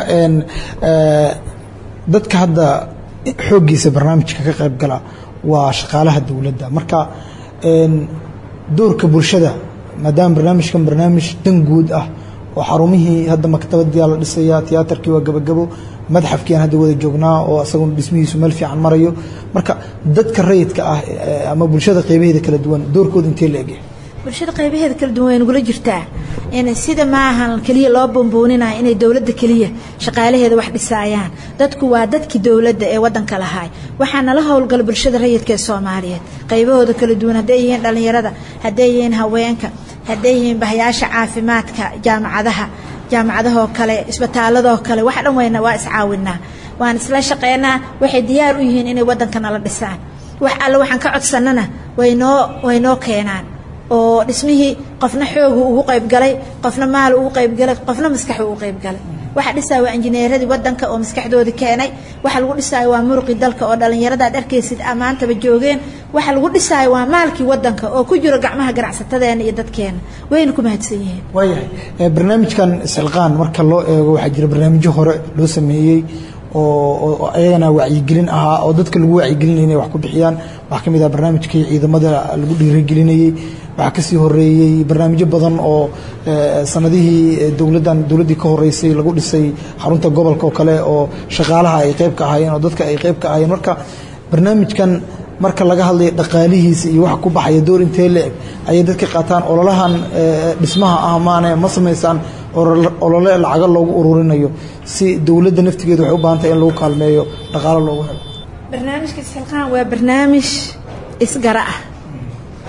dadka hadda xooggiisa barnaamijka ka qayb gala waa shaqaalaha dowladda marka doorka bulshada maadaama barnaamijkan barnaamij dan guud ah oo xarumihii hadda maktabadiyaa la dhisaya tiyaatarkii waa gabagabo madxafkii aan hadda wada joognaa oo asaguna dhismihiisu meel fiican marayo marka dadka rayidka ah ama bulshada qeybaheeda kala duwan doorkooda intee la egyahay bulshada qaybaheeda kala duwan way nagula jirtaa in sida maahan keliya loo bambooninayo inay dowladda keliya shaqaalaheeda wax dhisaayaan dadku waa dadkii dowladda ee wadanka lahaay waxaa nala howlgala bulshada rayidka ee soomaaliyeed qaybahooda kala duwan hadday yihiin dhallinyarada hadday yihiin haweenka hadday yihiin bahayaasha caafimaadka jaamacadaha jaamacadahoo kale isbitaaladoo kale wax dhan weyna waa iscaawinaa waan isla shaqeynaa waxay diyaar u yihiin inay waddanka nala dhisaan wax alle waxaan ka codsanana waynoo waynoo keenaan oo dhismihii qofna xoogu ugu qaybgalay qofna maal ugu qaybgalay qofna maskaxu ugu qaybgalay waxa dhisaya waa injineeradii wadanka oo maskaxdoodii keenay waxa lagu dhisaayo waa muruqii dalka oo dhallinyarada aad arkaysid amaantaba joogeen waxa lagu dhisaayo waa maalkii wadanka oo ku jiro gacmaha ganacsatadeena iyo dadkeena wayna ku mahadsan yihiin waayahay barnaamijkan silqaan marka loo eego waxaa jira barnaamijyo hore loo sameeyey oo ayagana wacyigelin ahaa oo dadka lagu wacyigelinaya inay wax ku bixiyaan waxaa ka mid ah barnaamijkii ciidamada lagu dhiirigelinayey waxaa kasii horeeyey barnaamijyo badan oo sanadihii dowladdan dowladdii ka horeysay lagu dhisay xarunta gobolka oo kale oo shaqaalaha ay qayb ka ahaayeen oo dadka ay qayb ka ahaayeen marka barnaamijkan marka laga hadlayo dhaqaalihiisa iyo waxa ku baxaya door intee la eg ayay dadka qaataan ololahan dhismaha ah maane ma samaysaan olole lacago loogu ururinayo si dowladda naftigeeda waxay u baahan tahay in lagu kaalmeeyo dhaqaalo loogu helo barnaamijka isxilqaan waa barnaamij isgara ah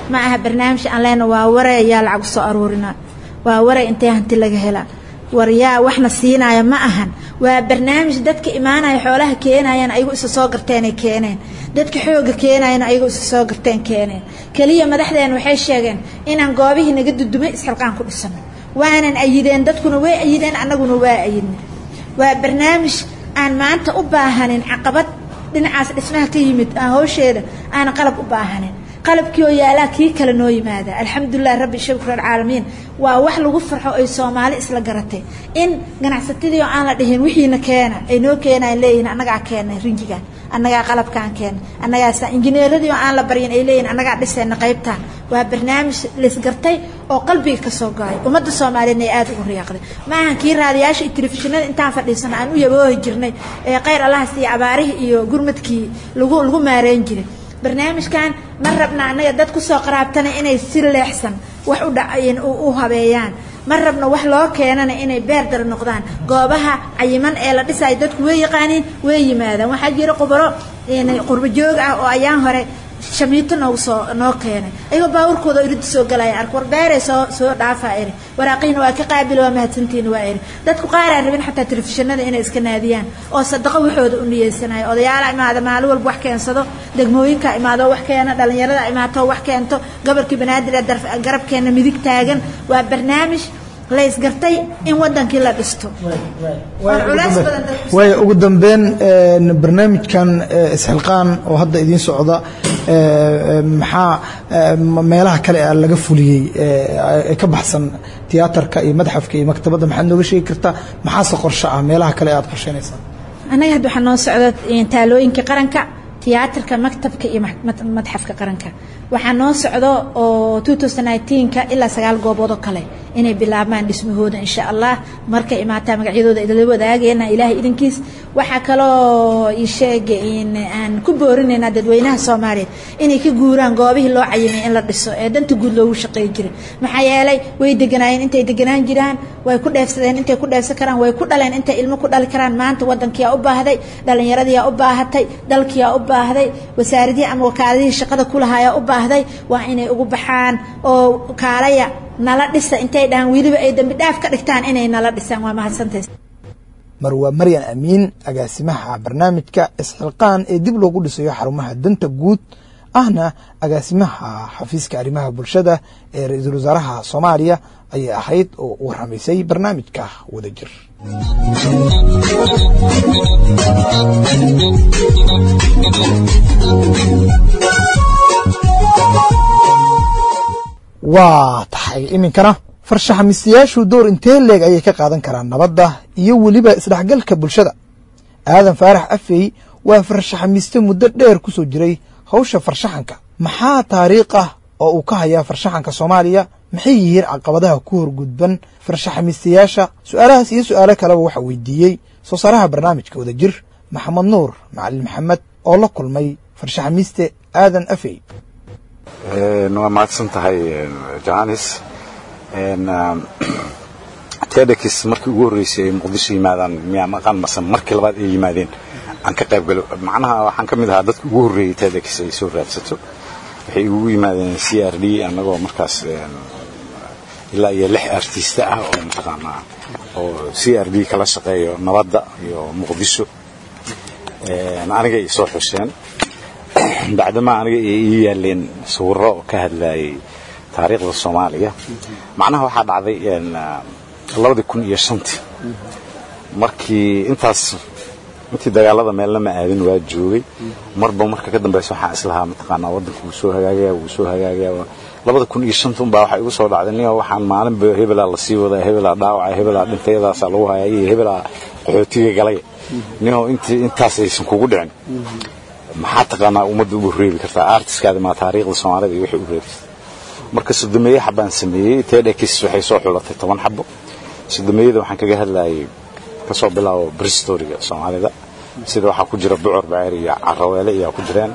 ma aha barnaamij aan leena waa waray ayaa lacag soo aruurina waa waray intee hanti laga helaa war yaa waxna siinaya ma ahan waa barnaamij dadka imaanaya xoolaha keenayaan ayagu isa soo garteenay keeneen dadka xooga keenayana ayagu isa soo garteen keeneen keliya madaxdeena waxay sheegeen inaan goobihii naga dudumay isxilqaan ku dhisano waanan ayideen dadkuna way ayideen annaguna waa ayidna waa barnaamij aan maanta u baahanin caqabad dhinacaas dhismaha ka yimid aan hawsheeda aana qalab u baahanin qalabkii oo yaalaa kii kale noo yimaada alxamdulilah rabbi shukr alcaalamiin waa wax lagu farxo ay soomaali isla garatay in ganacsatadii oo aan la dhihin wixiina keena ay noo keenayan leeyihin annagaa keenay rinjigan annagaa qalabkaan keena annagaasa injineeradii oo aan la baryin ay leeyihin annagaa dhisayna qaybtaan waa barnaamij laisgartay oo qalbiga ka soo go-ay ummadda soomaaliyeedna ay aada ugu riyaaqday ma ahan kii raadiyaasha iyo telefishinada intaan fadhiisano aan u yaboohi jirnay ee khayr allahas iyo abaarihii iyo gurmadkii lagu lagu maareyn jiray barnaamijkan ma rabna annaga dad kusoo qaraabtana inay si leexsan wax u dhacayn u habeeyaan ma rabna wax loo keenana inay beer dara noqdaan goobaha cayiman ee la dhisayo dadku way yaqaaniin way yimaadaan waxaa jira khubaro qurbo joog ah oo ayaan hore shamiito noogu soo noo keenay ayagoo baaburkooda irida soo galaya ark war beeray soo soo dhaafaa eri waraaqiina waa ka qaabil waa mahadsantiina waa eri dadku qaar aan rabin xataa telefishinada inay iska naadiyaan oo sadaqo waxooda u niyeysanayo odayaala imaada maalin walba wax keensado degmooyinka imaado wax keena dhalinyarada imaato wax keento gobolkii banaadir ee garabkeena midig taagan waa barnaamij la isgartay in wadankii la dhisto waay ugu dambeyn barnaamijkan isxilqaan oo hadda idiin socda maxaa meelaha kale a laga fuliyey ee ka baxsan tiyaatarka iyo madxafka iyo maktabadda maxaad nooga sheegi kartaa maxaase qorsho ah meelaha kale aad qorsheynaysaa annaga hadda waxaa noo socda taalooyinka qaranka tiyaatarka maktabka iyo madxafka qaranka waxaa noo socdo oo ka ilaa sagaal goobood oo kale inay bilaabmaan dhismahooda insha allah markay imaataa magacyadooda idla wadaagayna ilaahay idinkiis waxaa kaloo isheega aan ku boorinaynaa dadweynaha soomaaliyeed inay ka guuraan goobihii loo cayimay in la dhiso ee danta guud loogu shaqeey jiray maxaa yeelay way deganaayeen intay deganaan jiraan way ku dheefsadeen intay ku dheefsan karaan way ku dhaleen intay ilmo ku dhali karaan maanta wadankiyaa u baahday dhallinyaradiyaa u baahatay dalkiyaa u baahday wasaaradihii ama wakaaladihii shaqada kulahayaa u baahday waa inay ugu baxaan oo kaalaya nala dhisa intay dhahaan weliba ay dambi dhaaf ka dhigtaan inay nala dhisaan waa mahadsantays marwaa maryan amiin agaasimaha barnaamijka isxilqaan ee dib loogu dhisayo xarumaha danta guud ahna agaasimaha xafiiska arrimaha bulshada ee ra-iisul wasaaraha soomaaliya ayay ahayd oo u warramaysay barnaamijka wadajir waa tahay iminkana farshaxamiistayaashu door intee leeg ayay ka qaadan karaan nabadda iyo weliba isdhexgalka bulshada aadan faarax afey waa farshaxamiiste muddo dheer ku soo jiray hawsha farshaxanka maxaa taariikh ah oo uu ka hayaa farshaxanka soomaaliya maxay yihiin caqabadaha ku horgudban farshaxamiistayaasha su-aalahaas iyo su-aalo kaleba waxaa weydiiyey soo saaraha barnaamijka wadajir maxamed nuur macalin maxamed oo la kulmay farshaxamiiste aadan afey waa mahadsan tahay johannes tedakis markii ugu horreysay ay muqdisho yimaadaan miyaa maqaan mase markii labaad ay yimaadeen aan ka qayb galo macnaha waxaan ka mid ahaa dadka ugu horreeyey tedakis ay soo raadsato waxay igugu yimaadeen c r d annagoo markaas ilaa iyo lix artista ah oo mataqaanaa oo c r d kala shaqeeyo nabadda iyo muqdisho aniga ay soo xusheen bacdamaa aniga ay ii yaaleen sawirro ka hadlayay taariikhda soomaaliya macnaha waxaa dhacday labadii kun iyo shantii markii intaas intii dagaalada meelna ma aadin waa joogay marba marka ka dambaysa waxaan islahaa mataqaanaa waddanka wuu soo hagaagaya wuu soo hagaagaya labada kun iyo shanta unbaa waxaa igu soo dhacday niyo waxaan maalinba hebelaa lasii wadaa hebelaa dhaawacay hebelaa dhintayadaasaa lagu hayay iyo hebelaa qaxootiga galay niyo intii intaas aysan kugu dhicin maxaa taqaanaa ummadda ugu reebi kartaa artiskaadi maa taariikhda soomaalida iyo waxay u reebtay marka sodomeeye xabaan sameeyey tedakis waxay soo xulatay toban xabo sodomeeyada waxaan kaga hadlayay kasoo bilaabo bristoriga soomaalida sida waxaa ku jira bucor baceer iyo caraweele iyaa ku jireen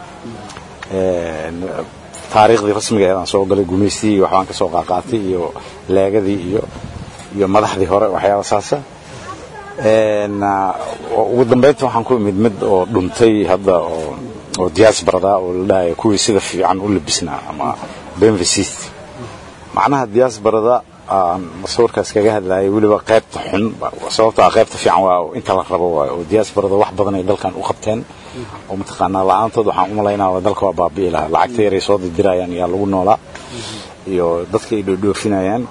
taariikhdii rasmiga eedaan soo galay gumaystii iyo waxbaan kasoo qaaqaatay iyo leegadii iyo iyo madaxdii hore waxyaaba saasa ugu dambeynta waxaan ku imid mid oo dhuntay hadda oo oo diyaas barada oo la dhahayo kuwii sida fiican u labisnaa ama benvesit macnaha diaasbarada aan sawirkaas kaga hadlayay weliba qaybta xun sababto ah qaybta fiican waa inta la rabo waayo oo diaasbarada wax badan ay dalkan u qabteen oo mataqaanaa la-aantood waxaan u malaynaa dalka waa baabi'i lahaa lacagta yaray soo dirdirayaan yaa lagu noolaa iyo dadka ay dhoodhoofinayaan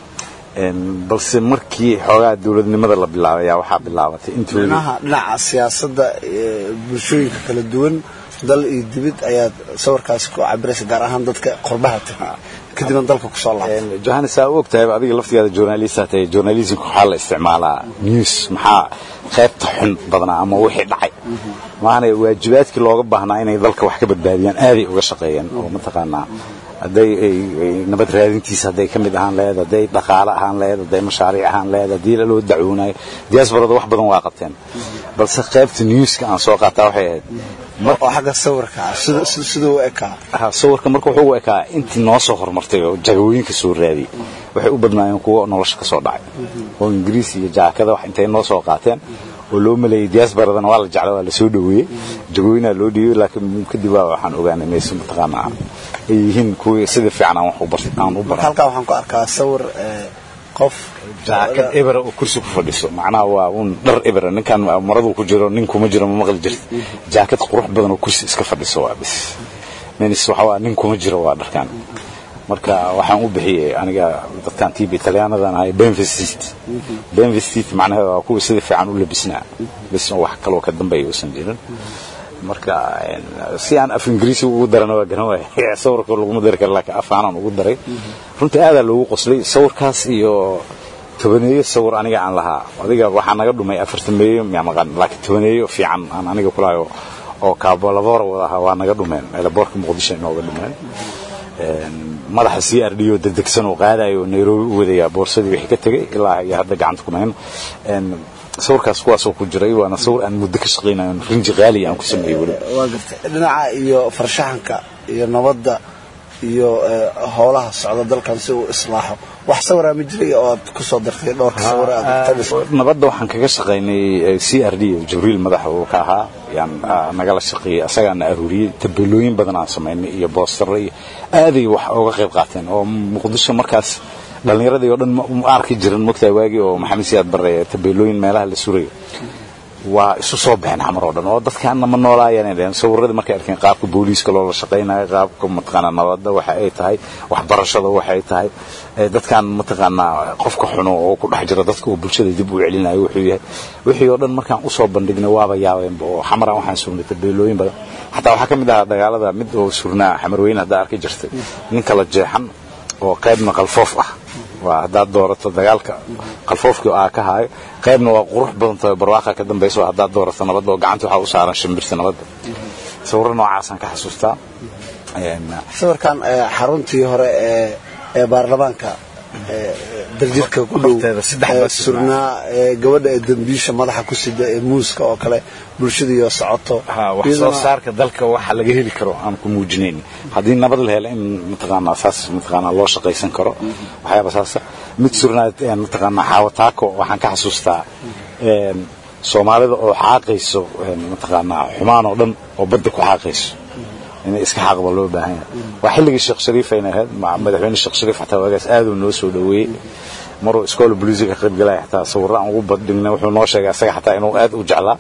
balse markii xoogaa dowladnimada la bilaabay ayaa waxaa bilaabatay intoodii dhinaha dhinaca siyaasadda bulshooyinka kala duwan dal iyo dibid ayaad sawirkaasi ku cabiraysa gaar ahaan dadka qorbaha taga kadibna dalka kusoo laabtay johannes aa u ogtahay adiga laftigaada journalista tahay journalismka waxaa la isticmaalaa news maxaa qaybta xun badnaa ama wixii dhacay maana waajibaadkii looga baahnaa inay dalka wax ka badbaadiyaan aaday uga shaqeeyeen oo mataqaanaa hadday nabad raadintiisa hadday ka mid ahaan laheed hadday dhaqaale ahaan laheed hadday mashaariic ahaan laheed haddii loo dacwoonayo diaasbarada wax badan waa qabteen balse qaybta newska aan soo qaataa waxay ahayd oo xagga sawirka siduu u ekaa sawirka marka wuxuu u ekaa intii noo soo horumartay oo jagawooyinka soo raadiyey waxay u badnaayeen kuwo nolosha ka soo dhacay oo ingiriis iyo jaakada wax intay noo soo qaateen oo loo maleeyey diaasbaradana waa la jecla waa la soo dhoweeyey jagooyinaa loo dhiibay laakiin kadib waa waxaan ogaanay mayse mataqaanaa ay yihiin kuwii sida fiican aan wax u bartay aan u baray halkaa waxaan ku arkaa sawir qof jaakad ebera oo kursi ku fadhiso macnaha waa un dhar ebera ninkan maradu ku jiro nin kuma jiro ma maqli jirta jaakad qurux badan oo kursi iska fadhiso waa bis menis waxa waa nin kuma jiro waa dharkan marka waxaan u bixiyey aniga dadkan tib talyaanadan ahay benvestit benvestit macnaheeda waa kuwa sida fiican u labisnaa bis wax kaloo ka dambeeya uusan jirin marka si aan af ingiriisi ugu darana waa garan waaya sawirka laguma dari kara laakiin af aanan ugu daray runtii aadaa loogu qoslay sawirkaas iyo tobaneeyo sawir aniga aan lahaa adiga waxaa naga dhumay afartameeyo miyaa maqan laakiin tobaneeyo fiican aan aniga kulahayo oo kaabolaboora wadaha waa naga dhumeen eelaboorka muqdisho inooga dhumeen madaxa c r d oo degdegsan oo qaadayo oo nairobi u wadaya boorsadii wixii ka tegay ilaa iyo hadda gacanta kuma hayno sawirkaas kuwaasoo ku jiray waana sawir aan muddo ka shaqaynayo rinji qaali aan ku sameeyey weli waa gartay dhinaca iyo farshaxanka iyo nabadda iyo howlaha socda dalkan si uu islaaxo wax sawiraa ma jiray oo aad ku soo dartay dhowrka sawir aad nabadda waxaan kaga shaqaynay c r d jibriil madaxa uu ka ahaa yaan nagala shaqeeyey asagaana aruuriyey tabeelooyin badan aan samaynay iyo boostaro iyo aaday wax uga qayb qaateen oo muqdisho markaas dhallinyaradii oo dhan ma arki jiran mogtahay waagii oo maxamed siyaad barre tabeelooyin meelaha la surayo waa isu soo baxeen xamar oo dhan oo dadkaana ma noolaayeen dheen sawiradii markay arkeen qaabka booliiska loola shaqaynayo qaabka mataqaanaa nabadda waxa ay tahay waxbarashada waxay tahay dadkan mataqaanaa qofka xuno oo ku dhex jira dadka oo bulshada dib u celinayo wuxuu yahay wixii oo dhan markaan usoo bandhignay waaba yaabeenba oo xamaraan waxaan surnay tabeelooyin badan xataa waxaa ka mid ahaa dagaalada mid oo surnaa xamarweyne haddaa arki jirtay nin kala jeexan oo qaybna qalfoof ah waa haddaad doorato dagaalka qalfoofkii aa ka haayo qaybna waa qurux badan tahay barwaaqa ka dambaysa waa haddaad doorato nabadda oo gacanta waxaa u saaran shimbirta nabadda sawirro noocaasaan ka xasuustaa sawirkan xaruntii hore ee ee baarlamaanka daljirka ku dhow surnaa gabadha ee dambiisha madaxa ku sida ee muuska oo kale bulshadiioo socoto wax soo saarka dalka waxa laga heli karo aan ku muujinayn haddii nabad la helo in mataqaanaa saas mataqaanaa loo shaqaysan karo waxyaaba saasa mid surnaa mataqaanaa xaawataako waxaan ka xasuustaa soomaalida oo xaaqayso mataqaanaa xumaan oo dhan oo badda ku xaaqayso inay iska xaaqba loo baahan yahay waa xilligii sheekh shariif ayna ahayd madaxweyne sheekh shariif xataa waagaas aaduu noo soo dhoweeyey maruu iskoola booliisiga ka qayb galaya xataa sawirro aan ugu badhignay wuxuu noo sheegay asaga xataa inuu aad u jeclaa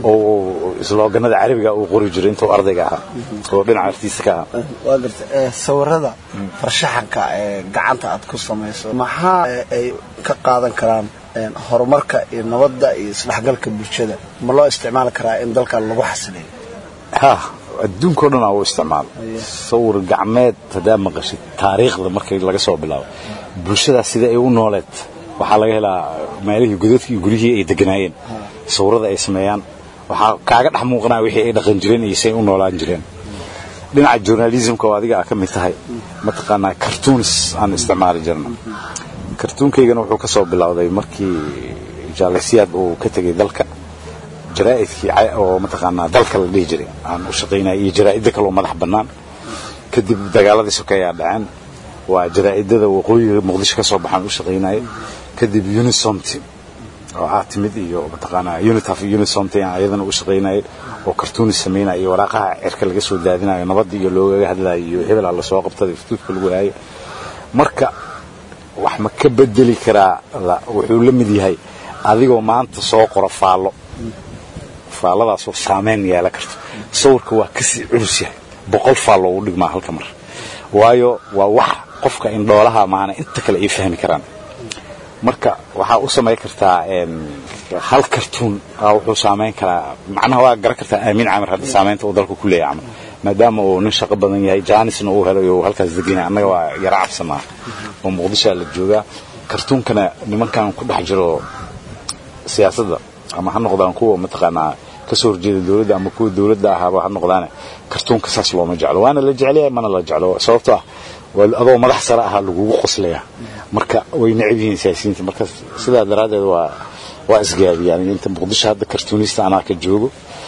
oo islooganada carabiga uu qori jiray intuu ardayga ahaa oo dhinaca artiista ka ahaa waa garta sawirada farshaxanka ee gacanta aad ku samayso maxaa ay ka qaadan karaan horumarka iyo nabadda iyo isdhexgalka bulshada ma loo isticmaali karaa in dalkan lagu xasileeyo ha adduunkao dhan aa u isticmaalo sawir gacmeed haddaa maqashid taariikhda markii laga soo bilaabo bulshadaas sida ay u nooleed waxaa laga helaa meelihii godadkii iyo guryihii ay deganaayeen sawirada ay sameeyaan waxaa kaaga dhex muuqanaa wixii ay dhaqan jireen iyo say u noolaan jireen dhinaca journalismka oo adiga aa ka mid tahay mataqaanaa cartoons aan isticmaali jirna kartuunkaygana wuxuu ka soo bilowday markii jaalasiyaad uu ka tegay dalka jaraa'idkii oo mataqaanaa dalka la dhihi jiray aan u shaqaynaya iyo jaraa'idda kaloo madax bannaan kadib dagaaladii sokeeyaa dhaceen waa jaraa'idada waqooyiga muqdisho ka soo baxaan u shaqaynaya kadib unisomti oo aad timid iyo mataqaanaa unitaf iyo unisomta aan iyadana u shaqaynayay oo kartuuni samaynaya iyo waraaqaha cirka laga soo daadinayo nabadda iyo loogaga hadlayo iyo hebel alla soo qabtada iftuudka lagu haayo marka wax ma ka bedeli karaa wuxuu la mid yahay adigoo maanta soo qora faallo faalladaasoo saameyn yeelan karto sawirka waa kasii culus yahay boqol faallo uu dhigmaa halka mar waayo waa wax qofka indhoolaha maana inta kale ay fahmi karaan marka waxaa u samayn kartaa hal kartuun wuxuu saamayn karaa macnaha waa garan kartaa aamin camir hadda saamaynta uu dalka ku leeyahay camal maadaama uu nin shaqo badan yahay jaanisna uu helay oo halkaas degan yahay annaga waa yara cabsanaa oo muqdishoa la joogaa kartuunkana nimankan ku dhex jiro siyaasadda ama ha noqdaan kuwa mataqaanaa kasoo horjeeda dowladda ama kuwa dowladda ahaaba ha noqdaane kartuunka saas looma jeclo waana la jecelyahay mana la jeclo sababtoo ah adoo madax sare ahaa lagugu qoslaya marka way necab yihiin siyaasiyiinta marka sidaa daraaddeed waa waa isgaabiyaan inta muqdisho hadda kartuunista anaa ka joogo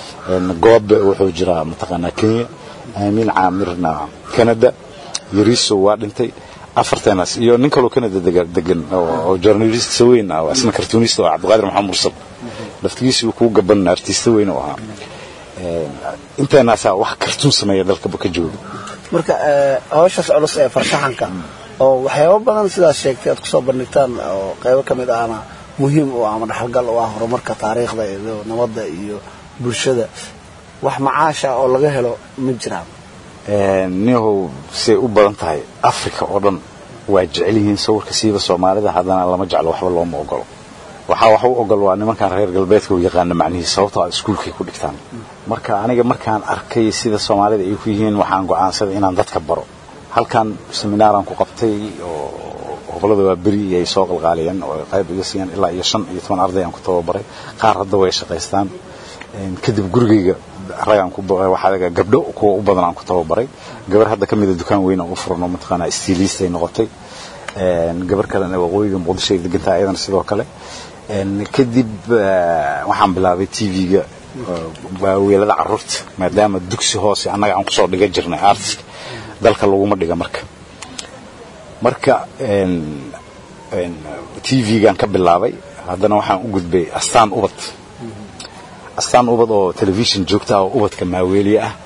goobe wuxuu jiraa mataqaanaa kenya aamin caamirna canada yariso waa dhintay afarteenaas iyo nin kaloo canada degan oo journalist weyn ah isna kartuunista oo cabdiqaadir maxamed mursal laftigiisii kuu gaban artista weyn oo ahaa inteenaasaa wax kartuun sameeya dalkaba ka jooga marka hawshaas culus ee farshaxanka oo waxyaabo badan sidaas sheegtay aad kusoo bandhigtaan oo qaybo ka mid ahna muhiim u ah ama dhaxalgal u ah horumarka taariikhda iyo nabadda iyo bulshada wax macaasha oo laga helo ma jiraan niyahow say u badan tahay africa oo dhan waa jecel yihiin sawirka siiba soomaalida haddana lama jeclo waxba looma ogolo waxaa wax u ogol waa nimankan reer galbeedka u yaqaana macnihiis sababtoo a iskuulkay ku dhigtaan marka aniga markaan arkay sida soomaalida ay ku yihiin waxaan go'aansaday inaan dadka baro halkan seminaaran ku qabtay oo gobolada waa beri ay soo qalqaaliyeen oo qayb iga siiyeen ilaa iyo shan iyo toban arday aan ku tababaray qaar hadda way shaqaystaan kadib gurigayga ragaan ku waxaa gabdho kuwa u badan aan ku tababaray gabar hadda ka mida dukaan weyn oo u furan oo mataqaanaa stiilist ay noqotay gabar kalena waqooyiga muqdisho ay degantahay ayadana sidoo kale kadib waxaan bilaabay tv-ga waaweelada caruurta maadaama dugsi hoose annaga aan kusoo dhigan jirnay artiska dalka laguma dhiga marka marka tv-gaan ka bilaabay haddana waxaan u gudbay astaan ubad astaan ubad oo telefishon joogta oo ubadka maaweeliye ah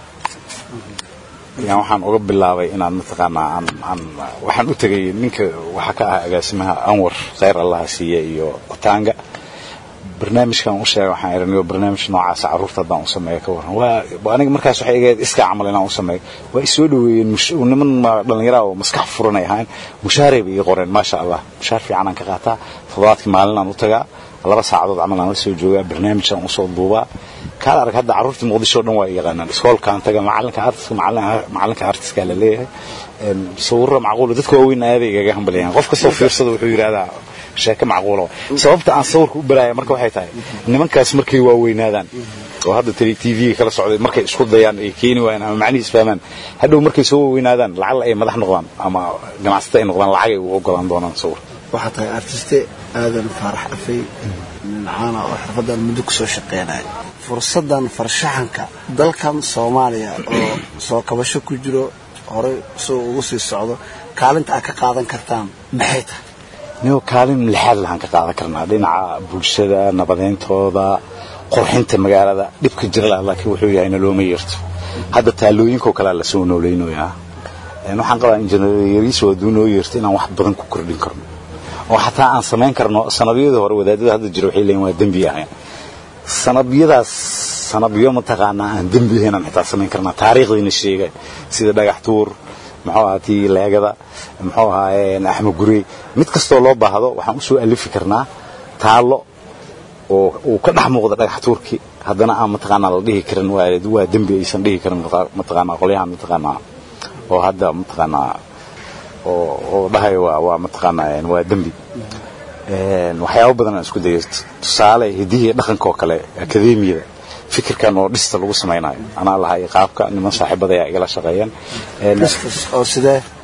yaan waxaan uga bilaabay inaan mataqaanaa aan aan waxaan u tegay ninka waxaa ka ah agaasimaha anwar khayr allaha siiye iyo otanga barnaamijkan u sheegay waxaan iraniyo barnaamij noocaasa carruurta haddaan u sameeyo ka warran waa aniga markaas waxay egeed iskaa camal inaan u sameeyo waa isoo dhoweeyeen niman dhallinyaraa oo maskax furan ay ahayn mushaaray bay ii qoreen maasha allah mushaar fiican aan ka qaataa toddobaadkii maalin aan u tagaa laba saacadood camal aan la soo joogaa barnaamijaan usoo duubaa kaad arag hadda carruurtii muqdisho o dhan waa yaqaanaan iskoolkaan taga macalinka artiska macalinka artiska la leeyahay sawirro macquula dadka waaweyn aaday igaga hambalyaan qof kastoo fiirsada wuxuu yidhahdaa sheeko macquula sababta aan sawirka u baraaya marka waxay tahay nimankaas markay waaweynaadaan oo hadda tv tv-ga kala socday markay isku dayaan ay keeni waayaan ama macnihiis fahmaan hadhow markay soo waaweynaadaan lacala ay madax noqdaan ama ganacsata ay noqdaan lacag ay u ogolaan doonaan sawir waxaa tahay artiste aadan faarax afay nin caana oo xirfadan muddo kusoo shaqeynaya fursaddan farshaxanka dalkan soomaaliya oo soo kabasho ku jiro horey soo ugu sii socdo kaalinta aad ka qaadan kartaan maxay tahay nigo kaalin lixaad lahaan ka qaadan karnaa dhinaca bulshada nabadayntooda qurxinta magaalada dhibka jira laakiin wuxuu yahay nalooma yeerto hadda taalooyinkoo kalea lasoo noolaynoyaa waxaan qabaa injineeryariis hadduu noo yeerto inaan wax badan ku kordhin karno oo xataa aan samayn karno sanabyada hore wadaadada hadda jira waxay leeyiin waa dembi ahayn sanabyadaas sanabyo mataqaanaa aan dembi ahayn aan xitaa samayn karnaa taariikhdiina sheegay sida dhagax tuur muxuu ahaa tii leegada muxuu ahaa axmed gurey mid kastoo loo baahdo waxaan usoo alifi karnaa taallo oo uu ka dhex muuqda dhagax tuurkii haddana aan mataqaanaa la dhihi karin waa dembi aysan dhihi karin mataqaanaa qolyahan mataqaanaa oo hadda mataqaanaa oo dhahay waa mataqaanaa waa dembi waxyaabo badan aan isku dayo tusaale hidihii dhaqanka oo kale akademiyada fikirkan oo dhista lagu samaynayo anaa lahay qaabka niman saaxiibada ayaa igala shaqeeyeen oo sidee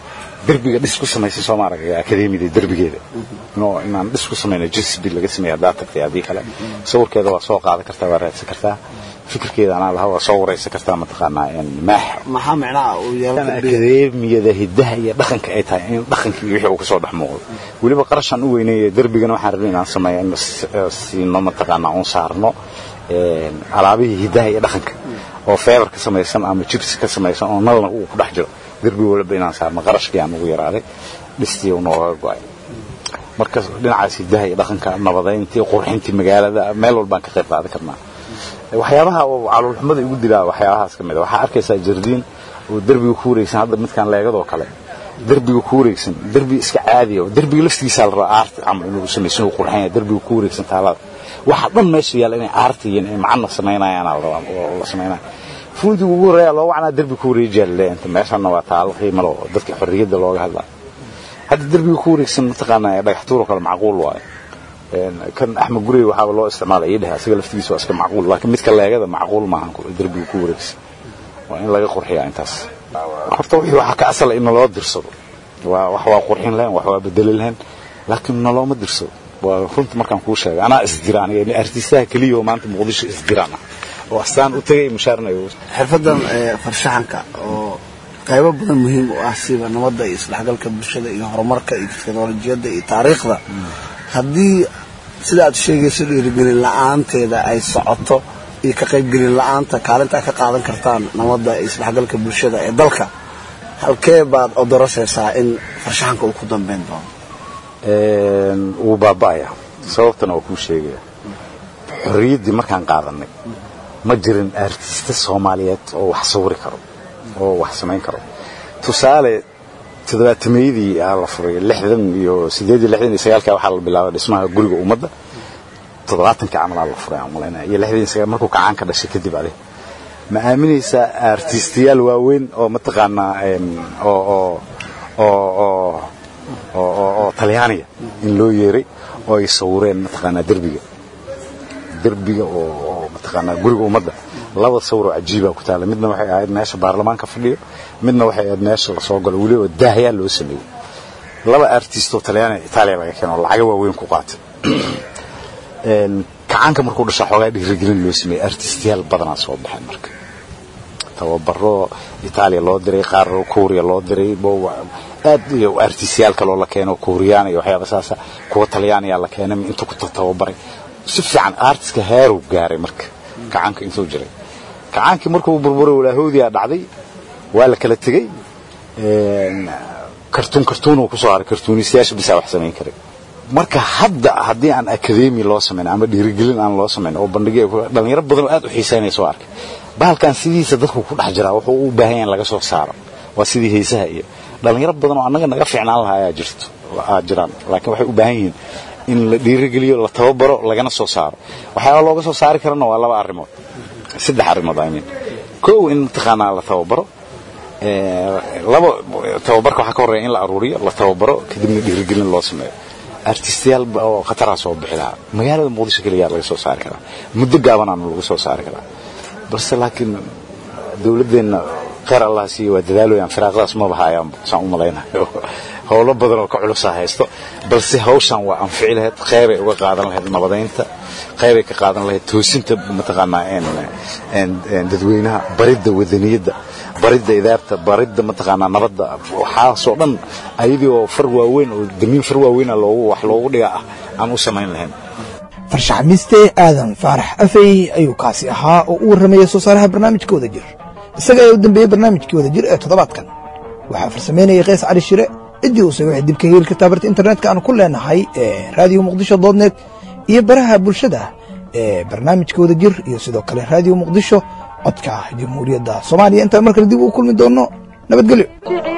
derbiga dhis ku samaysay soo maaragay akademiyada derbigeeda no inaan dhis ku samayno jisbi laga sameeya haddaa tagtay haddii kale sawirkeeda waa soo qaadan kartaa waa raadsan kartaa fikirkeeda anaa lahaa waa soo waraysan kartaa mataqaanaa maax maxaa micnaha uu yeelan akademiyada hidaha iyo dhaqanka ay tahay in dhaqankii wixii uu kasoo dhex muuqdo weliba qarashaan u weyneeya derbigana waxaan rabay inaan sameeyo in siino mataqaanaa un saarno alaabihii hidaha iyo dhaqanka oo feebar ka samaysan ama jibs ka samaysan oo nalna uu ku dhex jiro derbi walba inaan saarno qarashkii aan ugu yaraaday dhistii uu nooga go'ay marka dhinacaas hidaha iyo dhaqanka nabadayntii qurxintii magaalada meel walbaan ka qayb qaadan karnaa waxyaabaha oo caloolxumada igu dilaa waxyaabahaas ka mid a waxaa arkaysaa jardiin oo derbiga ku wareegsan hadda midkaan leegadoo kale derbiga ku wareegsan derbi iska caadiya oo derbiga laftigiisaa la rabaa aarti camal inuu samaysan uu qurxan yahay derbiga ku wareegsan taalada waxa dhan meesha yaalla inay aarti iyo inay macna samaynayaan la rabaa oo la samaynaya fuudiga ugu horreeya loo wacnaa derbi ku wareejiyaa laleeyahay inta meeshanna waa taalo qiimo leh oo dadka xorriyadda looga hadlaa hadda derbiga ku wareegsan mataqaanaa dhagaxtuur oo kale macquul waaye kan axmed gurey waxaaba loo isticmaalay ii dheh asaga laftigiisa waa iska macquul laakiin midka leegada macquul maahan derbiga ku wareegsan waa in laga qurxiyaa intaas horta wixii waxaa ka asala in naloo dirsado waa wax waa qurxin lahayn wax waa bedeli lahayn laakiin nalooma dirsado waa runta markaan kuu sheegay anaa isdira aniga artistaha keliya oo maanta muqdisho isdiraan ah oo astaan u tagay mushaarnayo xirfadan farshaxanka oo qaybo badan muhiim u ah siba nabadda iyo isdhexgalka bulshada iyo horumarka iyo teknolojiyadda iyo taariikhda haddii sida aad sheegayso dhiirigelin la-aanteeda ay socoto iyo ka qaybgelin la-aanta kaalinta ka qaadan kartaan nabadda iyo isdhexgalka bulshada ee dalka halkee baad odorosaysaa in farshaxanka uu ku dambeyn doono wuu baaba'aya sababtana waa kuu sheegaya xorriyaddii markaan qaadanay ma jirin artista soomaaliyeed oo wax sawiri karo oo wax samayn karo tusaale toddobaatameeyadii aa la furay lixdan iyo sideed iyo lixdan iyo sagaalka waxaa la bilaabay dhismaha guriga ummadda toddobaatankii camal aa la furay aan malaynaya iyo lixdan iyo sagaal markuu kacaan ka dhashay kadib ade ma aaminaysaa artistiyaal waaweyn oo mataqaanaa oo oo oo oo oo talyaaniga in loo yeeray oo ay sawireen mataqaanaa derbiga derbiga oo mataqaanaa guriga ummadda laba sawiroo cajiibaa ku taala midna waxay ahayd meesha baarlamaanka fadhiyo midna waxay ahayd meesha lasoo galo weliba daahyaa loo sameeyey laba artistoo talyaaniga itaaliya laga keeno lacaga waaweyn ku qaatay kacaanka markuu dhashaa xoogaa dhiirigelin loo sameeyey artistiyaal badanaa soo baxeen marka tababaro itaaliya loo diray qaar kuuriya loo diray aad iyo artistiyaal kaloo la keeno kuuriyaan iyo waxyaaba saasa kuwa talyaaniya la keenay inta ku tababaray si fiican artiska heeruu gaaray marka kacaanka intuu jiray kacaankii markuu burburay walaahoodiyaa dhacday waa la kala tegey kartuun kartuunuu kusoo haray kartuunistayaasha bisaa wax samayn karay marka hadda haddii aan akademi loo samayn ama dhiirigelin aan loo samayn oo bandhigyo dhalinyaro badan oo aad u xiisaynaya soo arkay bahalkan sidiisa dadku ku dhex jiraa wuxuu u baahan yahay in laga soo saaro waa sidii heesaha iyo dhalinyaro badan oo annaga naga fiicnaan lahaa ayaa jirto aa jiraan laakiin waxay u baahan yihiin in la dhiirigeliyo la tababaro lagana soo saaro waxyaaba looga soo saari karana waa laba arrimood saddex arrimood i mean kow in mataqaanaa la tababaro laba tababarka waxaa ka horreeya in la aruuriyo la tababaro kadibna dhiirigelin loo sameeyo artistiyaal oo khataraa soo bixi lahaa magaalada muqdisho keliyaa laga soo saari karaa muddo gaabanaana lagu soo saari karaa balse laakiin dowladdeenna kheyr allah siiyo waa dadaalooyaan firaaqadaas maba haayaan saan u malaynayo howlo badan oo ka culusaa haysto balse hawshan waa anfici lahayd qeybay uga qaadan lahayd nabadaynta qeybay ka qaadan lahayd toosinta mataqaanaa dadweynaha baridda wadaniyadda baridda idaarta baridda mataqaanaa nabadda waxaasoo dhan ayadii oo far waaweyn oo damiin far waaweyna loogu wax loogu dhiga ah aan u samayn lahayn farshaxmiste aadan faarax afey ayuu kaasi ahaa oo u warramayay soo saaraha barnaamijka wada jir isaga ayaa u dambeeyey barnaamijkii wada jir ee toddobaadkan waxaa farsamaynayay qays cali shire ciddii uuse waxay dib ka heli kartaa barta internetka aan ku leenahay ee raadiyo muqdisho doodnet iyo baraha bulshada ee barnaamijka wada jir iyo sidoo kale raadiyo muqdisho codka jamhuuriyadda soomaaliya intaan mar kale dib u kulmi doonno nabadgelyo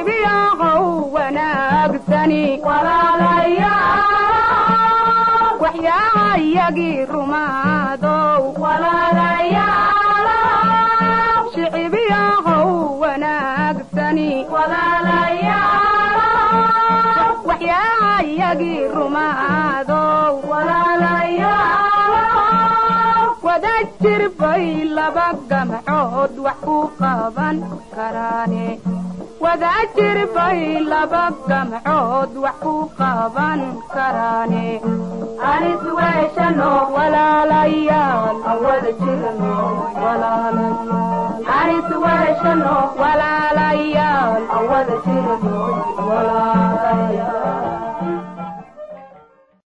waxyaayagii rumaadow shicibiyahow wanaagsani waxyaayagii rumaadow wada jirbay laba gamcood wax u qaban karaane wadaajir bay laba gamcood wax ku qaban karaane anis weeshano walaalayaal aan wada jirno walaalayaal anis weeshano walaalayaal aan wada jirno